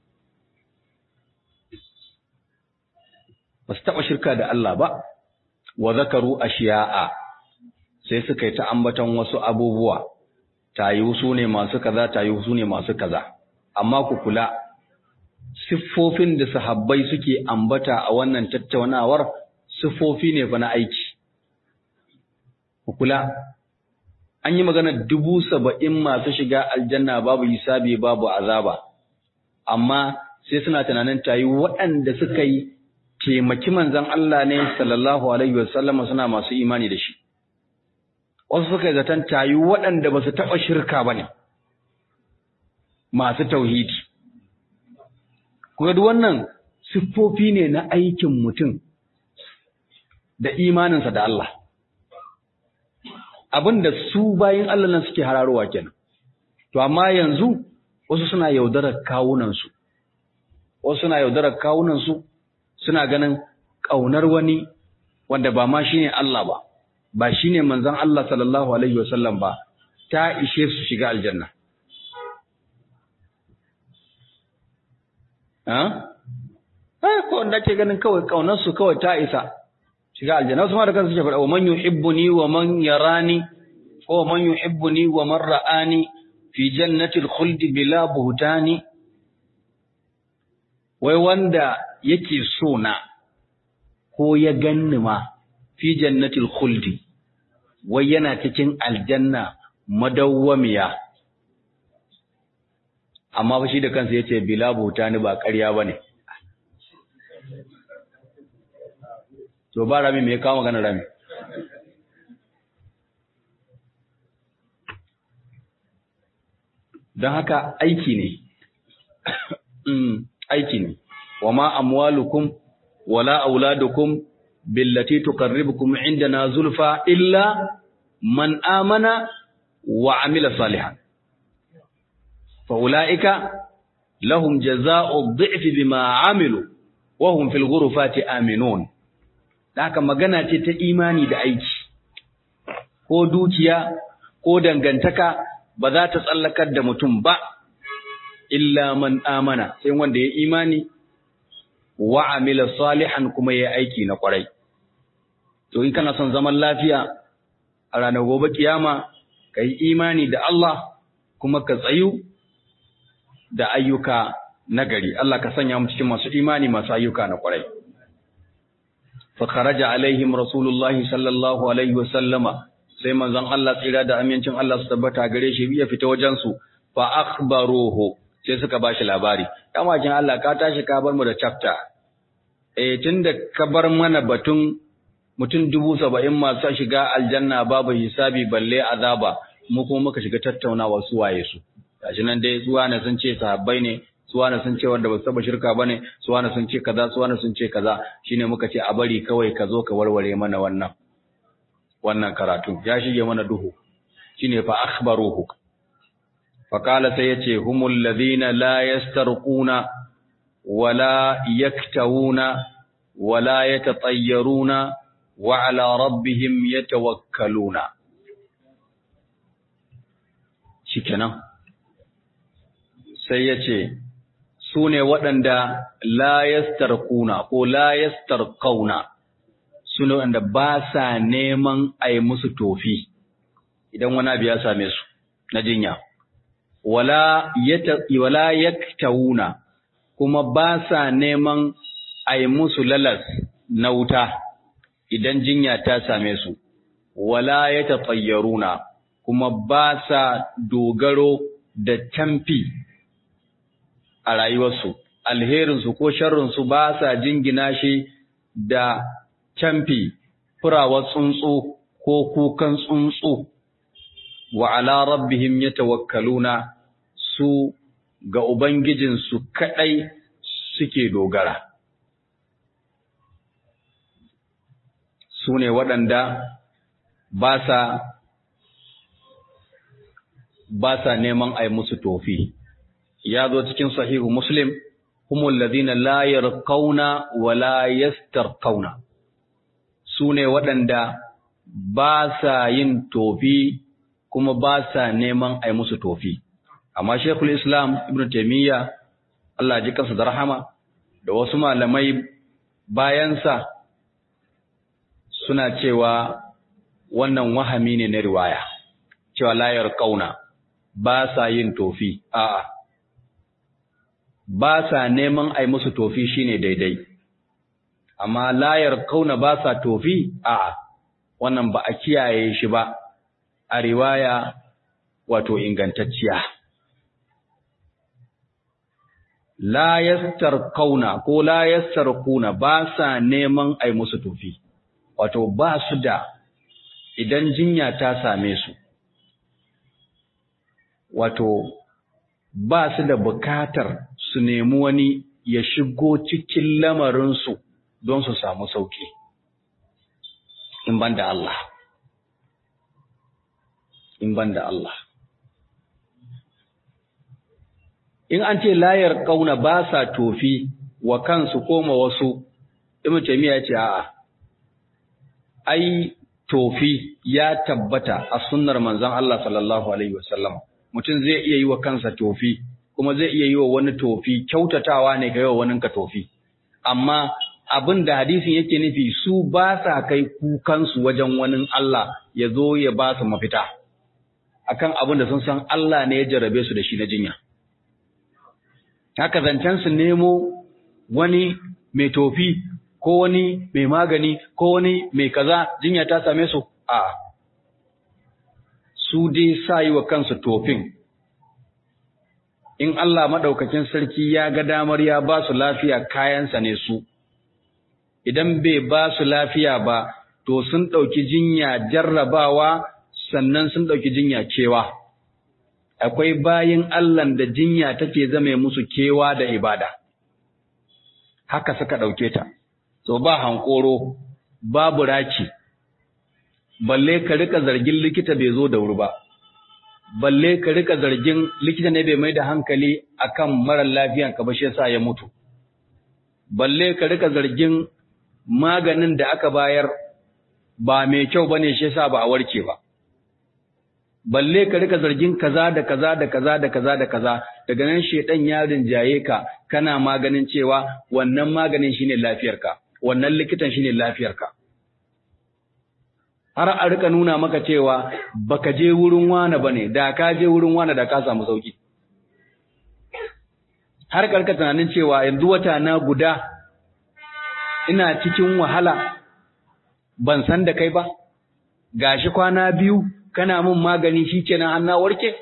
ba su taɓa shirka da Allah ba wa zakaru ashiya'a sai suka yi ta ambaton wasu abubuwa tayi su ne masu kaza tayi su ne masu kaza amma ku kula siffofin da sahabbai suke ambata a wannan tattaunawar siffofi ne fa na aiki ku kula an yi magana dubu saba'in masu shiga aljanna babu hisabi babu azaba amma sai suna tunanin tayi waɗanda suka yi taimaki manzon Allah ne sallallahu alaihi wasallam suna masu imani da shi wasu suka yi zaton tayi waɗanda ba su taɓa shirka ba ne masu tauhidi kuma duk wannan siffofi ne na aikin mutum da imaninsa da Allah abin da su bayin Allah nan suke hararowa kenan to amma yanzu wasu suna yaudarar kawunansu wasu suna yaudarar kawunansu suna ganin ƙaunar wani wanda ba ma shine Allah ba ba shine manzon Allah sallallahu alaihi wasallam ba ta ishe su shiga aljanna ha eh ko wanda ke ganin kawai ƙaunar su kawai ta isa shiga aljanna wasu ma da kansu suke faɗa wa man yuhibbuni wa man yarani ko man yuhibbuni wa man ra'ani fi jannatil khuldi bila buhtani wai wanda yake so na ko ya ganni ma fi jannatil khuldi wai yana cikin aljanna madawwamiya amma fa shi da kansa yace bila buhtani ba ƙarya bane to ba rami me ya kawo magana rami don haka aiki ne aiki ne wa ma amwalukum wala auladukum billati tuqarribukum indana zulfa illa man amana wa amila salihan fa ulaika lahum jazaa'u dhi'fi bima amilu wa hum fil ghurufati aminun haka magana ce ta imani da aiki ko dukiya ko dangantaka ba za ta tsallakar da mutum ba illa man amana sai wanda ya imani wa amila salihan kuma ya aiki na kwarai to in kana son zaman lafiya a ranar gobe kiyama ka yi imani da Allah kuma ka tsayu da ayyuka nagari Allah ka sanya mu cikin masu imani masu ayyuka na kwarai fa kharaja alaihim rasulullahi sallallahu alaihi wasallama sai manzon Allah tsira da amincin Allah su tabbata gare shi ya fita wajen su fa akhbaruhu sai suka bashi labari kamakin Allah ka tashi ka bar mu da chapter eh tunda ka bar mana batun mutum dubu saba'in masu shiga aljanna babu hisabi balle azaba mu kuma muka shiga tattaunawa su waye su gashi nan dai zuwa na sun ce sahabbai ne suwa na sun ce wanda ba su taba shirka bane suwa na sun ce kaza suwa na sun ce kaza shine muka ce a bari kawai ka zo ka warware mana wannan wannan karatu ya shige mana duhu shine fa akhbaruhu fa qala sai yace humul ladina la yastarquna wala yaktawuna wala yatatayyaruna wa ala rabbihim yatawakkaluna shikenan sai yace su ne waɗanda la yastarquna ko la yastarqauna su ne waɗanda ba sa neman a yi musu tofi idan wani abu ya same su na jinya wala wala yaktawuna kuma ba sa neman a yi musu lalas na wuta idan jinya ta same su wala yatatayyaruna kuma ba sa dogaro da tamfi a rayuwarsu alherinsu ko sharrinsu ba sa jingina shi da camfi furawar tsuntsu ko kukan tsuntsu wa ala rabbihim yatawakkaluna su ga ubangijinsu kadai suke dogara su ne waɗanda ba sa ba sa neman a yi musu tofi ya zo cikin sahihu muslim humul ladina la yarqauna wa la yastarqauna su ne waɗanda ba sa yin tofi kuma ba sa neman a yi musu tofi amma shekul islam ibn taimiyya Allah ji kansa da rahama da wasu malamai bayansa suna cewa wannan wahami ne na riwaya cewa layar kauna ba sa yin tofi a'a ba sa neman ai musu tofi shine daidai amma layar kauna ba sa tofi a'a wannan ba a kiyaye shi ba a riwaya wato ingantacciya la kauna ko la kuna ba sa neman ai musu tofi wato ba su da idan jinya ta same su wato ba su da bukatar su nemi wani ya shigo cikin lamarinsu don su samu sauki in ban da Allah in ban da Allah in an ce layar kauna ba sa tofi wa kansu koma wasu ibn taymiya ce a'a ai tofi ya tabbata a sunnar manzon Allah sallallahu alaihi wasallam mutum zai iya yi wa kansa tofi kuma zai iya yi wa wani tofi kyautatawa ne ga yawa wani ka tofi amma abin da hadisin yake nufi su ba sa kai kukansu wajen wani Allah ya zo ya ba su mafita akan abin da sun san Allah ne ya jarabe su da shi na jinya haka zancen su nemo wani mai tofi ko wani mai magani ko wani mai kaza jinya ta same su a su dai sa yi wa kansu tofin in Allah maɗaukakin sarki ya ga damar ya ba su lafiya kayansa ne su idan bai ba su lafiya ba to sun ɗauki jinya jarrabawa sannan sun ɗauki jinya kewa akwai bayin Allah da jinya take zame musu kewa da ibada haka suka ɗauke ta so ba hankoro babu raki balle ka rika zargin likita bai zo da wuri ba balle ka rika zargin likita ne bai mai da hankali akan marar lafiyan ka ba shi yasa ya mutu balle ka rika zargin maganin da aka bayar ba mai kyau bane shi yasa ba a warke ba balle ka rika zargin kaza da kaza da kaza da kaza da kaza daga nan shedan ya rinjaye ka kana maganin cewa wannan maganin shine lafiyarka wannan likitan shine lafiyarka har a rika nuna maka cewa baka je wurin wane bane da ka je wurin wane da ka samu sauki har karka tunanin cewa yanzu wata na guda ina cikin wahala ban san da kai ba gashi kwana biyu kana min magani shikenan an na warke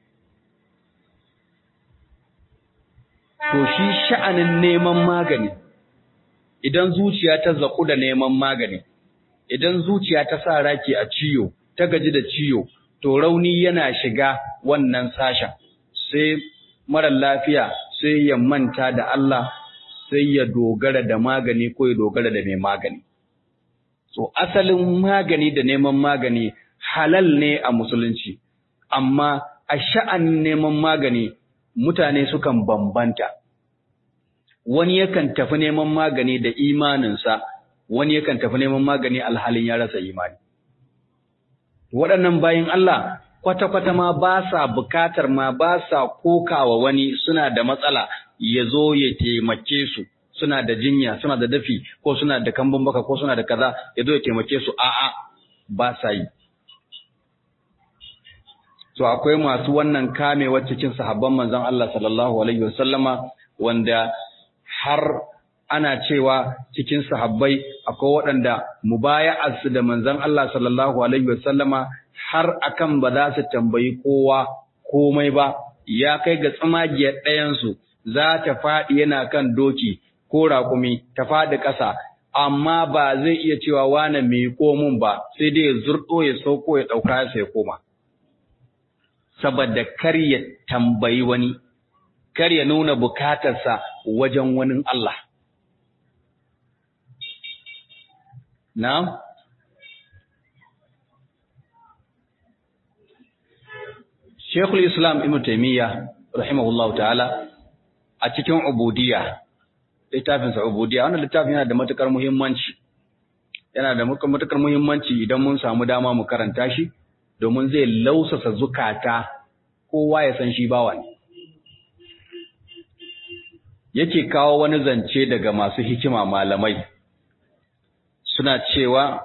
to shi sha'anin neman magani idan zuciya ta zaku da neman magani idan zuciya ta sa raki a ciyo ta gaji da ciyo to rauni yana shiga wannan sashen sai mara lafiya sai ya manta da Allah sai ya dogara da magani ko ya dogara da mai magani so asalin magani da neman magani halal ne a musulunci amma a sha'anin neman magani mutane sukan bambanta wani yakan tafi neman magani da imaninsa wani yakan tafi neman magani alhalin ya rasa imani waɗannan bayin Allah kwata-kwata ma ba sa bukatar ma ba sa kokawa wani suna da matsala ya zo ya taimake su suna da jinya suna da dafi ko suna da kambun baka ko suna da kaza ya zo ya taimake su a'a ba sa yi so akwai masu wannan kamewar cikin sahabban manzon Allah sallallahu alaihi wasallama wanda har ana cewa cikin sahabbai akwai waɗanda mubaya'arsu da manzon Allah sallallahu alaihi wasallama har akan ba za su tambayi kowa komai ba ya kai ga tsamagiyar ɗayansu za ta faɗi yana kan doki ko raƙumi ta faɗi ƙasa amma ba zai iya cewa wane mai komun ba sai dai ya zurɗo ya sauko ya ɗauka sai ya koma saboda kar ya tambayi wani kar ya nuna bukatarsa wajen wani Allah na Sheikhul Islam Ibn Taymiyyah rahimahullahu ta'ala a cikin ubudiyya littafin sa ubudiyya wannan littafin yana da matukar muhimmanci yana da matukar muhimmanci idan mun samu dama mu karanta shi domin zai lausasa zukata kowa ya san shi bawa ne yake kawo wani zance daga masu hikima malamai suna cewa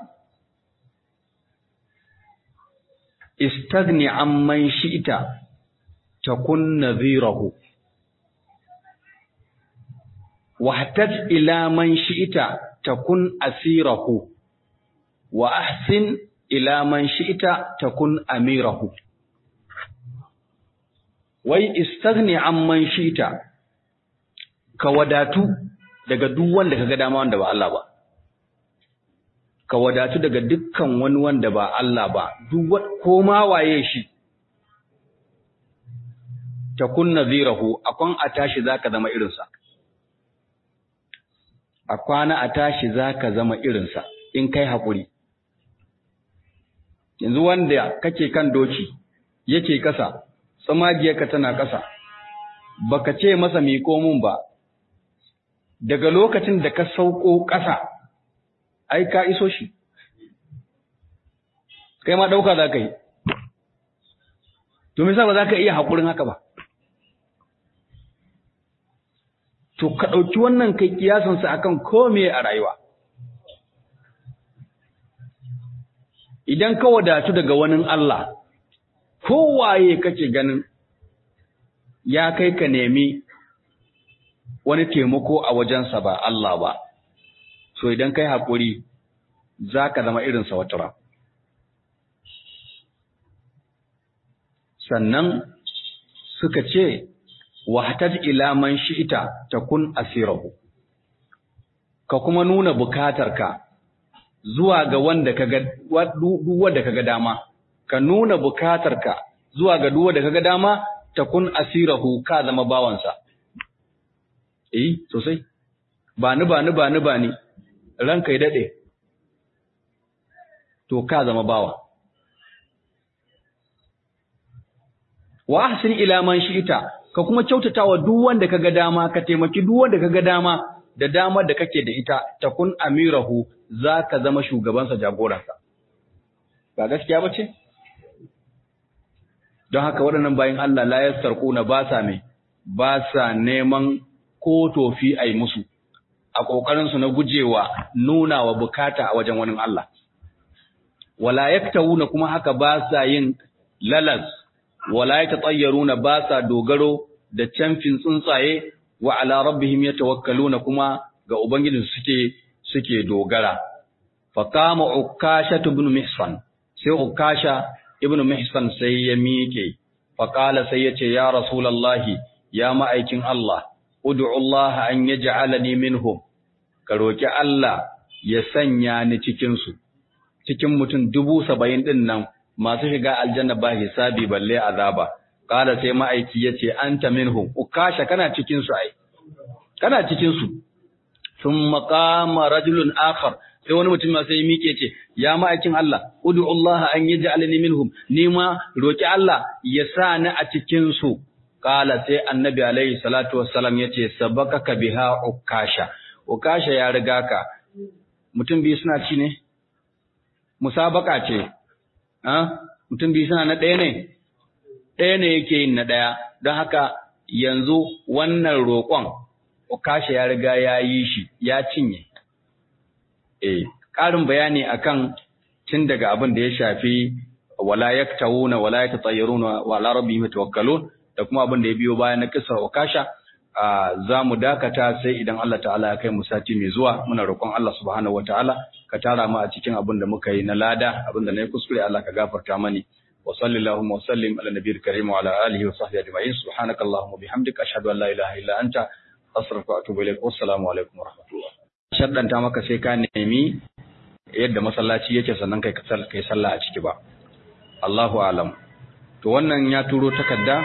istagni amman shi'ta takun nadhirahu wahtaj ila man shi'ta takun asirahu wa ahsin ila man shi'ta takun amirahu wai istagni amman shi'ta ka wadatu daga duk wanda kaga dama wanda ba Allah ba ka wadatu daga dukkan wani wanda ba Allah ba duk ko ma waye shi takun nadhirahu akwan a tashi zaka zama irinsa a kwana a tashi zaka zama irinsa in kai hakuri yanzu wanda kake kan doki yake kasa tsamagiyarka tana kasa baka ce masa miko mun ba daga lokacin da ka sauko kasa ai ka iso shi kai ma dauka za ka yi to me yasa ba za ka iya hakurin haka ba to ka ɗauki wannan kai kiyasansa akan kome a rayuwa idan ka wadatu daga wani Allah kowaye kake ganin ya kai ka nemi wani taimako a wajensa ba Allah ba so idan kai haƙuri za ka zama irinsa wata ran sannan suka ce wahtaj ila man shi'ita takun asirahu ka kuma nuna bukatarka zuwa ga wanda kaga duk wanda kaga dama ka nuna bukatarka zuwa ga duk wanda kaga dama takun asirahu ka zama bawansa eh sosai ba ni ba ni ba ni ba ni ranka ya dade to ka zama bawa wa ahsin ila man shi'ita ka kuma kyautatawa duk wanda kaga dama ka taimaki duk wanda kaga dama da damar da kake da ita takun amirahu zaka zama shugabansa jagoransa ba gaskiya bace don haka waɗannan bayin Allah la yastarquna ba sa me ba sa neman ko tofi ai musu a kokarin su na gujewa nuna wa bukata a wajen wani Allah wala yaktawuna kuma haka ba sa yin lalas wala yatatayyaruna ba sa dogaro da camfin tsuntsaye wa ala rabbihim yatawakkaluna kuma ga ubangijin suke suke dogara fa qama ukasha ibn mihsan sai ukasha ibn mihsan sai ya miƙe fa qala sai yace ya rasulullahi ya ma'aikin Allah ud'u Allah an yaj'alani minhum ka roki Allah ya sanya ni cikin su cikin mutum dubu saba'in din nan masu shiga aljanna ba hisabi balle azaba kala sai ma'aiki yace anta minhum ukasha kana cikin su ai kana cikin su thumma qama rajulun akhar sai wani mutum sai ya mike ce ya ma'aikin Allah ud'u Allah an yaj'alani minhum ni ma roki Allah ya sa ni a cikin su kala sai annabi alaihi salatu wassalam yace sabakaka biha ukasha ukasha ya riga ka mutum biyu suna ci ne musabaka ce mutum biyu suna na ɗaya ne, ɗaya ne yake yin na ɗaya, don haka yanzu wannan roƙon, kashe ya riga ya yi shi, ya cinye. E, ƙarin bayani akan tun daga abin da ya shafi wala ya tawuna wala ya tsayyaruna wala rabbi mai tawakkalun da kuma abin da ya biyo bayan na kisar wakasha za mu dakata sai idan Allah ta'ala ya kai mu sati mai zuwa muna roƙon Allah subhanahu wataala ka tara mu a cikin abin da muka yi na lada abin da na yi kuskure Allah ka gafarta mani wa sallallahu wa sallim ala nabiyil karim wa ala alihi wa sahbihi ajma'in subhanakallahumma bihamdika ashhadu an la ilaha illa anta astaghfiruka wa atubu ilaik wassalamu alaikum wa rahmatullah shaddanta maka sai ka nemi yadda masallaci yake sannan kai kai sallah a ciki ba Allahu alam to wannan ya turo takarda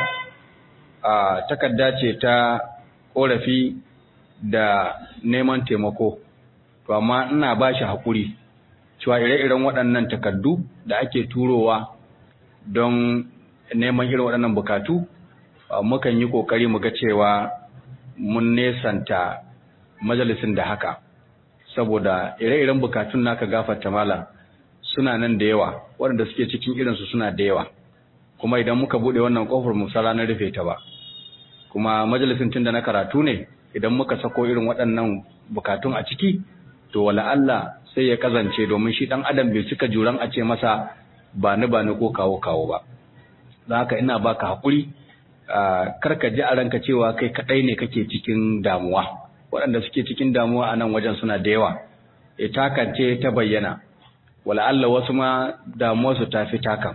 a takarda ce ta korafi da neman taimako to amma ina ba shi haƙuri cewa ire-iren waɗannan takardu da ake turowa don neman irin waɗannan bukatu mukan yi ƙoƙari mu ga cewa mun nesanta majalisin da haka saboda ire-iren bukatun naka gafarta mala suna nan da yawa waɗanda suke cikin irinsu suna da yawa kuma idan muka buɗe wannan ƙofar mu sa ranar rufe ta ba kuma majalisin tun da na karatu ne idan muka sako irin waɗannan bukatun a ciki to wala Allah sai ya kazance domin shi ɗan adam bai cika juran a ce masa ba ni ba ni ko kawo kawo ba don haka ina baka haƙuri kar ka ji a ranka cewa kai kaɗai ne kake cikin damuwa waɗanda suke cikin damuwa a nan wajen suna da yawa e takance ta bayyana wala Allah wasu ma damuwarsu ta fi takan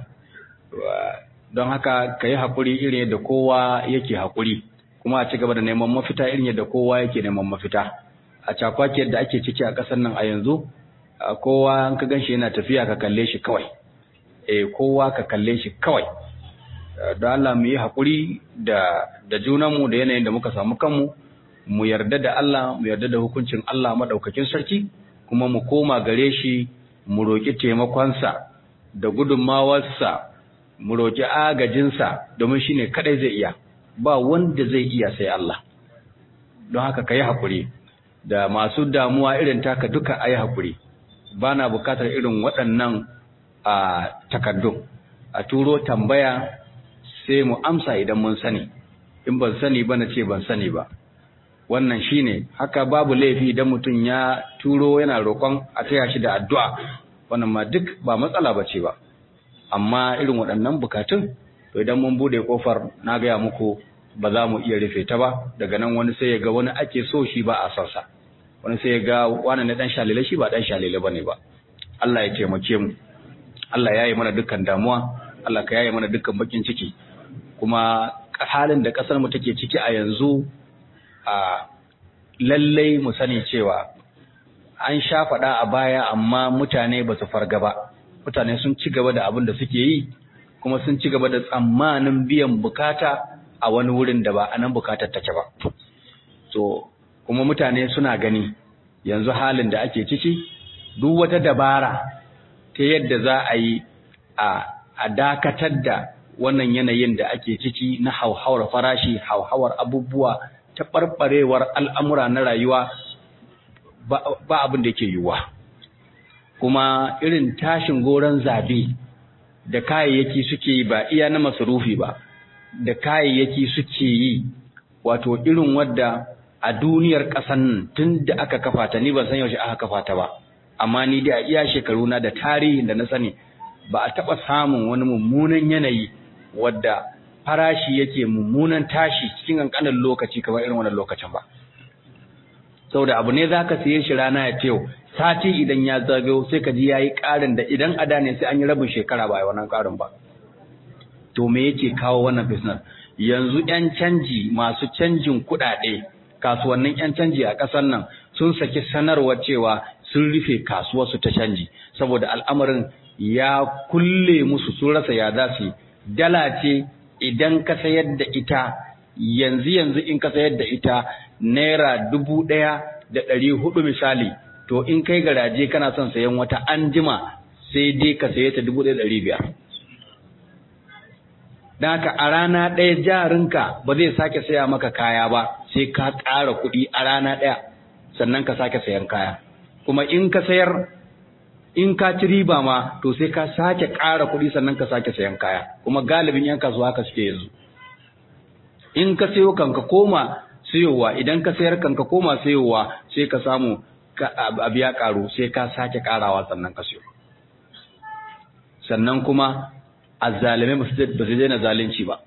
don haka ka yi haƙuri irin yadda kowa yake haƙuri kuma a ci gaba da neman mafita irin yadda kowa yake neman mafita a cakwaki yadda ake ciki a ƙasar nan a yanzu kowa an ka ganshi yana tafiya ka kalle shi kawai eh kowa ka kalle shi kawai don Allah mu yi haƙuri da da junanmu da yanayin da muka samu kanmu mu yarda da Allah mu yarda da hukuncin Allah madaukakin sarki kuma mu koma gare shi mu roƙi taimakonsa da gudunmawarsa mu roƙi agajinsa domin shi ne kaɗai zai iya ba wanda zai iya sai Allah don haka ka yi haƙuri da masu damuwa irin taka duka a yi haƙuri ba na bukatar irin waɗannan a takardun a turo tambaya sai mu amsa idan mun sani in ban sani ba na ce ban sani ba wannan shine haka babu laifi idan mutum ya turo yana roƙon a taya shi da addu'a wannan ma duk ba matsala ba ce ba amma irin waɗannan bukatun to idan mun bude kofar na gaya muku ba za mu iya rufe ta ba daga nan wani sai ya ga wani ake so shi ba a son sa wani sai ya ga wani na dan shalile shi ba dan shalile bane ba Allah ya taimake mu Allah ya yi mana dukkan damuwa Allah ka yaye mana dukkan bakin ciki kuma halin da kasar mu take ciki a yanzu a lallai mu sani cewa an sha faɗa a baya amma mutane ba su farga ba mutane sun ci gaba da abin da suke yi kuma sun ci gaba da tsammanin biyan bukata a wani wurin da ba a nan bukatar take ba to kuma mutane suna gani yanzu halin da ake ciki duk wata dabara ta yadda za a yi a dakatar da wannan yanayin da ake ciki na hauhawar farashi hauhawar abubuwa ta ɓarɓarewar al'amura na rayuwa ba abin da yake yiwuwa kuma irin tashin goron zabe da kayayyaki suke yi ba iya na masarufi ba da kayayyaki suke yi wato irin wadda a duniyar ƙasan tun da aka kafa ta ni ban san yaushe aka kafa ta ba amma ni da iya shekaru na da tarihin da na sani ba a taɓa samun wani mummunan yanayi wadda farashi yake mummunan tashi cikin ƙanƙanin lokaci kamar irin wannan lokacin ba saboda abu ne zaka siye shi rana ya teyo sati idan ya zagayo sai ka ji yayi ƙarin da idan ada ne sai an yi rabin shekara ba a wannan ƙarin ba to me yake kawo wannan business yanzu yan canji masu canjin kuɗaɗe kasuwannin yan canji a ƙasar nan sun saki sanarwar cewa sun rufe kasuwarsu ta canji saboda al'amarin ya kulle musu sun rasa ya za su dala ce idan ka sayar da ita yanzu yanzu in ka sayar da ita naira dubu ɗaya da ɗari hudu misali to in kai garaje kana son sayan wata anjima sai dai ka saye ta dubu ɗaya ɗari biyar don haka a rana ɗaya jarinka ba zai sake saya maka kaya ba sai ka ƙara kuɗi a rana ɗaya sannan ka sake sayan kaya kuma in ka sayar in ka ci riba ma to sai ka sake ƙara kuɗi sannan ka sake sayan kaya kuma galibin yan kasuwa haka suke yanzu in ka sayo kanka koma sayowa idan ka sayar kanka koma sayowa sai ka samu abu ya ƙaru sai ka sake ƙarawa sannan ka sayo sannan kuma azzalimai ba su daina zalunci ba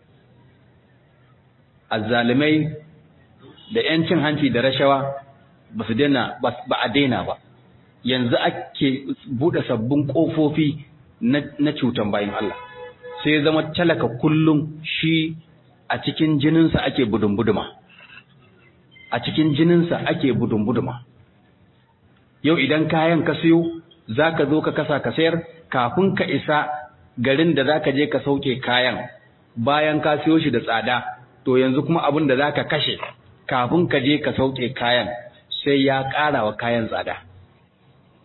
azzalimai da yancin hanci da rashawa ba su daina ba a daina ba yanzu ake buɗe sabbin ƙofofi na cutan bayan Allah sai zama talaka kullum shi a cikin jininsa ake budun-buduma a cikin jininsa ake budun-buduma yau idan kayan ka siyo za ka zo ka kasa ka sayar kafin ka isa garin da za ka je ka sauke kayan bayan ka siyo shi da tsada to yanzu kuma abin da za ka kashe kafin ka je ka sauke kayan sai ya ƙara wa kayan tsada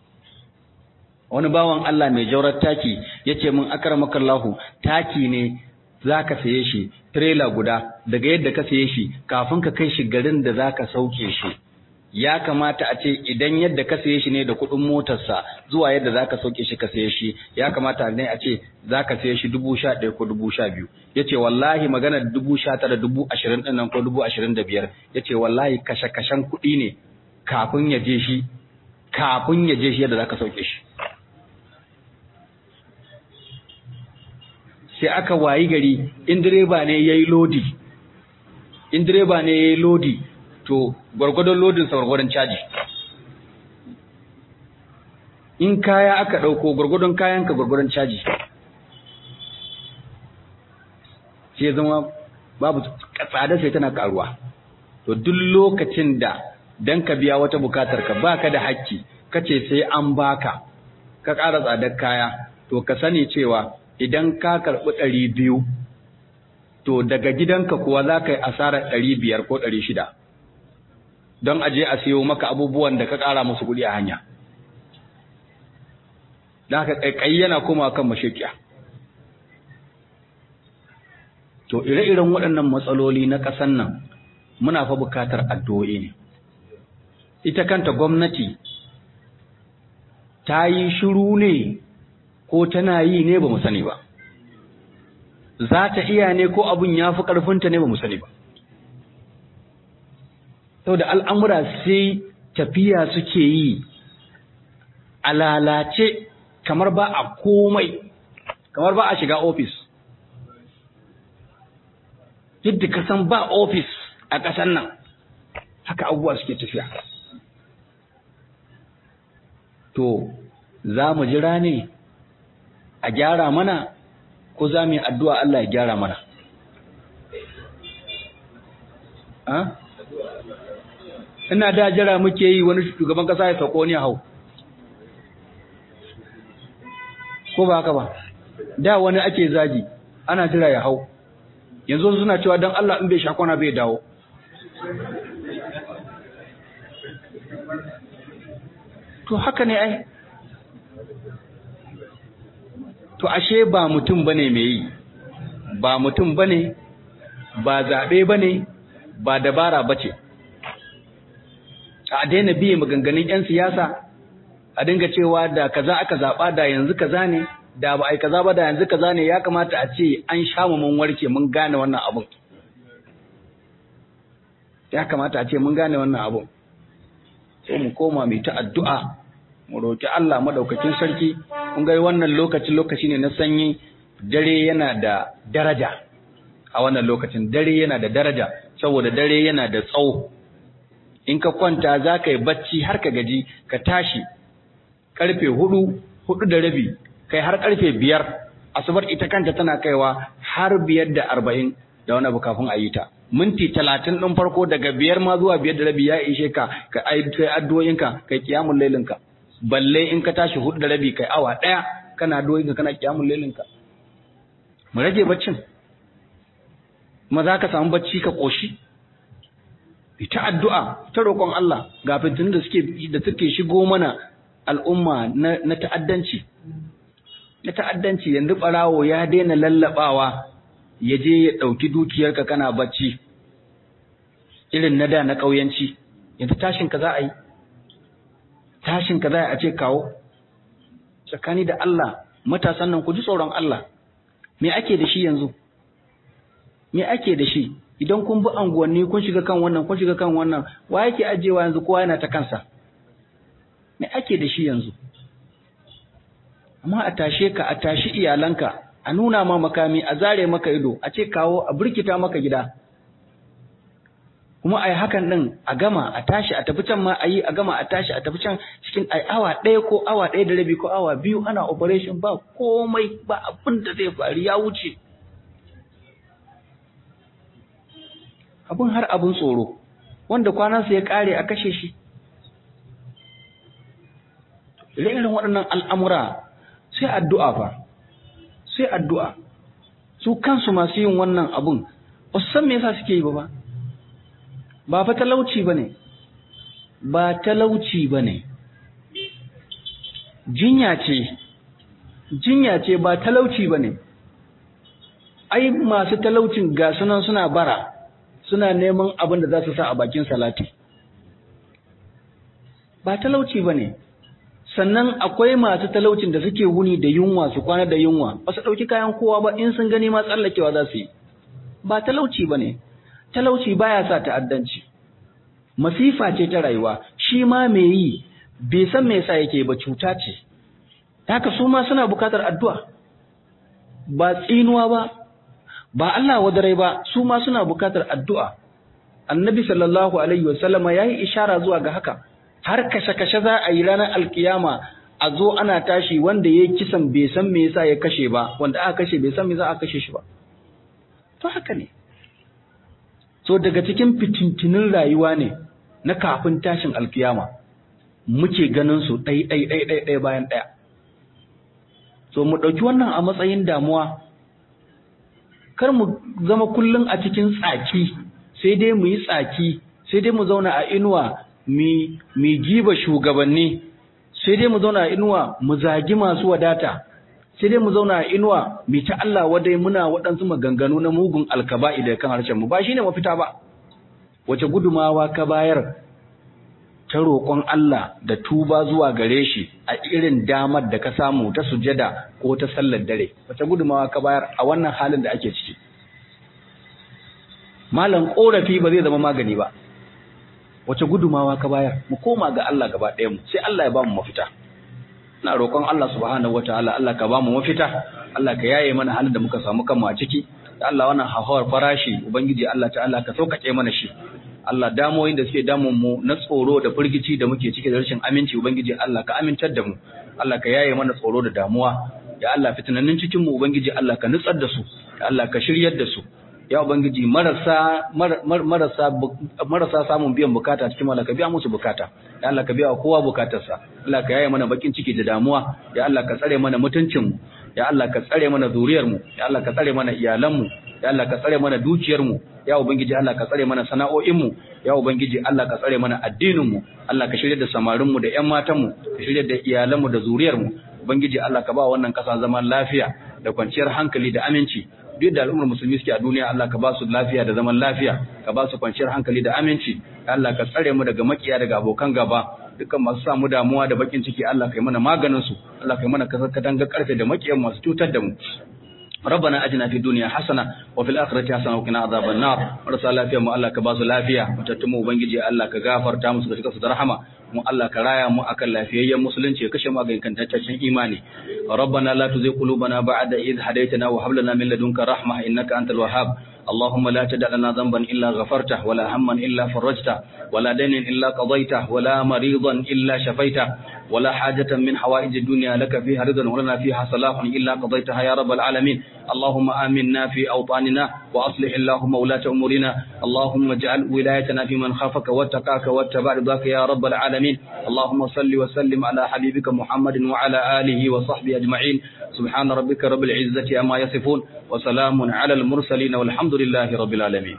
wani bawan Allah mai jaurar taki ya ce min akaramakallahu taki ne za ka saye shi trailer guda daga yadda ka saye shi kafin ka kai shi garin da za ka sauke shi ya kamata a ce idan yadda ka saye shi ne da kuɗin motarsa zuwa yadda za ka sauke shi ka saye shi ya kamata ne a ce za ka saye shi dubu sha ɗaya ko dubu sha biyu ya ce wallahi magana dubu sha tara dubu ashirin ɗin nan ko dubu ashirin da biyar ya ce wallahi kashe-kashen kuɗi ne kafin ya je shi kafin ya je shi yadda za ka sauke shi sai aka wayi gari in direba ne ya yi lodi in direba ne ya yi lodi to gwargwadon lodinsa gwargwadon caji in kaya aka ɗauko gwargwadon kayanka gwargwadon caji sai zama babu tsada sai tana karuwa to duk lokacin da dan ka biya wata bukatar ka baka da hakki kace sai an baka ka ƙara tsadar kaya to ka sani cewa idan ka karɓi ɗari biyu to daga gidanka kuwa za ka yi asarar ɗari biyar ko ɗari shida don aje a siyo maka abubuwan da ka ƙara musu kuɗi a hanya da haka ƙaiƙayi yana koma kan mashekiya to ire-iren waɗannan matsaloli na ƙasan nan muna fa bukatar addu'o'i ne ita kanta gwamnati ta yi shiru ne ko tana yi ne ba mu sani ba za ta iya ne ko abin ya fi ƙarfinta ne ba mu sani ba saboda al'amura sai tafiya suke yi a lalace kamar ba a komai kamar ba a shiga ofis yadda ka san ba ofis a ƙasar nan haka abubuwa suke tafiya to za mu jira ne a gyara mana ko za mu yi addu'a Allah ya gyara mana ina da jira muke yi wani shugaban kasa ya sauko ne hau ko ba haka ba da wani ake zagi ana jira ya hau yanzu suna cewa don Allah in bai shakona bai dawo to haka ne ai to ashe ba mutum bane mai yi ba mutum bane ba zaɓe bane ba dabara bace a daina biye maganganun 'yan siyasa a dinga cewa da kaza aka zaɓa da yanzu kaza ne da ba ai kaza ba da yanzu kaza ne ya kamata a ce an sha mu mun warke mun gane wannan abun ya kamata a ce mun gane wannan abun sai mu koma mai ta addu'a mu roki Allah madaukakin sarki kun ga wannan lokaci lokaci ne na sanyi dare yana da daraja a wannan lokacin dare yana da daraja saboda dare yana da tsawo in ka kwanta za ka yi bacci har ka gaji ka tashi karfe hudu hudu da rabi kai har karfe biyar asubar ita kanta tana kaiwa har biyar da arba'in da wani abu kafin a yi ta minti talatin ɗin farko daga biyar ma zuwa biyar da rabi ya ishe ka ka kai addu'o'inka kai kiyamun lailinka balle in ka tashi hudu da rabi kai awa ɗaya kana addu'o'inka kana kiyamun lailinka mu rage baccin kuma za ka samu bacci ka ƙoshi ita addu'a ta roƙon Allah ga fitinin da suke da suke shigo mana al'umma na, na ta'addanci na ta'addanci yanzu ɓarawo ya daina lallaɓawa ya je ya ɗauki dukiyarka kana bacci irin na da na ƙauyanci yanzu tashinka za a yi tashinka za a ce kawo tsakani da Allah matasan nan ku ji tsoron Allah me ake da shi yanzu me ake da shi idan kun bi anguwanni kun shiga kan wannan kun shiga kan wannan wa yake ajewa yanzu kowa yana ta kansa me ake da shi yanzu amma a tashe ka a tashi iyalanka a nuna ma makami a zare maka ido a ce kawo a burkita maka gida kuma a yi hakan ɗin a gama a tashi a tafi can ma a yi a gama a tashi a tafi can cikin ai awa ɗaya ko awa ɗaya da rabi ko awa biyu ana operation ba komai ba abin da zai faru ya wuce abin har abin tsoro wanda kwanansa ya ƙare a kashe shi irin waɗannan al'amura sai addu'a fa sai addu'a su kansu masu yin wannan abun ba su san me yasa suke yi ba ba ba fa talauci ba ne ba talauci ba ne jinya ce jinya ce ba talauci ba ne ai masu talaucin ga sunan suna bara suna neman abin da za su sa a bakin salati ba talauci ba ne sannan akwai masu talaucin da suke wuni da yunwa su kwana da yunwa ba su ɗauki kayan kowa ba in sun gani ma tsallakewa za su yi ba talauci ba ne talauci baya sa ta'addanci masifa ce ta rayuwa shi ma me yi bai san me yasa yake ba cuta ce haka su ma suna bukatar addu'a ba tsinuwa ba ba Allah wadarai ba su ma suna bukatar addu'a annabi sallallahu alaihi wasallama yayi ishara zuwa ga haka har kashe-kashe za a yi ranar alkiyama a zo ana tashi wanda ya kisan bai san me yasa ya kashe ba wanda aka kashe bai san me za a kashe shi ba to haka ne so daga cikin fitintinin rayuwa ne na kafin tashin alkiyama muke ganin su ɗai ɗai ɗai ɗai ɗai bayan ɗaya so mu ɗauki wannan a matsayin damuwa kar mu zama kullum a cikin tsaki sai dai mu yi tsaki sai dai mu zauna a inuwa mi giba shugabanni sai dai mu zauna a inuwa mu zagi masu wadata sai dai mu zauna a inuwa mi ta Allah wadai muna waɗansu maganganu na mugun alkaba'i da kan harshen mu ba shine mafita ba wace gudumawa ka bayar ta roƙon Allah da tuba zuwa gare shi a irin damar da ka samu ta sujada ko ta sallar dare wace gudumawa ka bayar a wannan halin da ake ciki malam korafi ba zai zama magani ba wace gudumawa ka bayar mu koma ga Allah gaba ɗaya mu sai Allah ya ba mu mafita ina roƙon Allah subhanahu wataala Allah ka ba mu mafita Allah ka yaye mana halin da muka samu kanmu a ciki da Allah wannan hauhawar farashi ubangiji Allah ta'ala ka sauƙaƙe mana shi Allah damoyin da suke damun mu na tsoro da firgici da muke ciki da rashin aminci ubangiji Allah ka amintar da mu Allah ka yaye mana tsoro da damuwa ya Allah fitinannin cikin mu ubangiji Allah ka nutsar da su ya Allah ka shiryar da su ya ubangiji marasa marasa marasa samun biyan bukata cikin Allah ka biya musu bukata ya Allah ka biya kowa bukatarsa Allah ka yaye mana bakin ciki da damuwa ya Allah ka tsare mana mutuncin mu ya Allah ka tsare mana zuriyar mu ya Allah ka tsare mana iyalan mu ya Allah ka tsare mana dukiyar mu ya ubangiji Allah ka tsare mana sana'o'in mu ya ubangiji Allah ka tsare mana addinin mu Allah ka shirye da samarin mu da ƴan matan mu ka shirye da iyalan mu da zuriyar mu ubangiji Allah ka ba wannan kasa zaman lafiya da kwanciyar hankali da aminci duk da al'ummar musulmi suke a duniya Allah ka ba su lafiya da zaman lafiya ka ba su kwanciyar hankali da aminci Allah ka tsare mu daga makiya daga abokan gaba dukkan masu samu damuwa da bakin ciki Allah kai mana maganin su Allah kai mana katanga karfe da makiyan masu cutar da mu ربنا اجنا في الدنيا حسنه وفي الاخره حسنه وقنا عذاب النار marasa lafiya mu Allah ka ba su lafiya mutattumu ubangiji Allah ka gafarta musu ka shiga su da rahama mu Allah ka raya mu akan lafiyayyen musulunci ya kashe mu ga inkantaccen imani rabbana la tuzigh qulubana ba'da idh hadaytana wa hab lana min ladunka rahmah innaka antal wahhab اللهم لا تدع لنا ذنبا إلا غفرته ولا هما إلا فرجته ولا دين إلا قضيته ولا مريضا إلا شفيته ولا حاجة من حوائج الدنيا لك فيها رضا ولنا فيها صلاح إلا قضيتها يا رب العالمين اللهم آمنا في أوطاننا وأصلح اللهم ولاة أمورنا اللهم اجعل ولايتنا في من خافك واتقاك واتبع رضاك يا رب العالمين اللهم صل وسلم على حبيبك محمد وعلى آله وصحبه أجمعين سبحان ربك رب العزة أما يصفون وسلام على المرسلين والحمد لله رب العالمين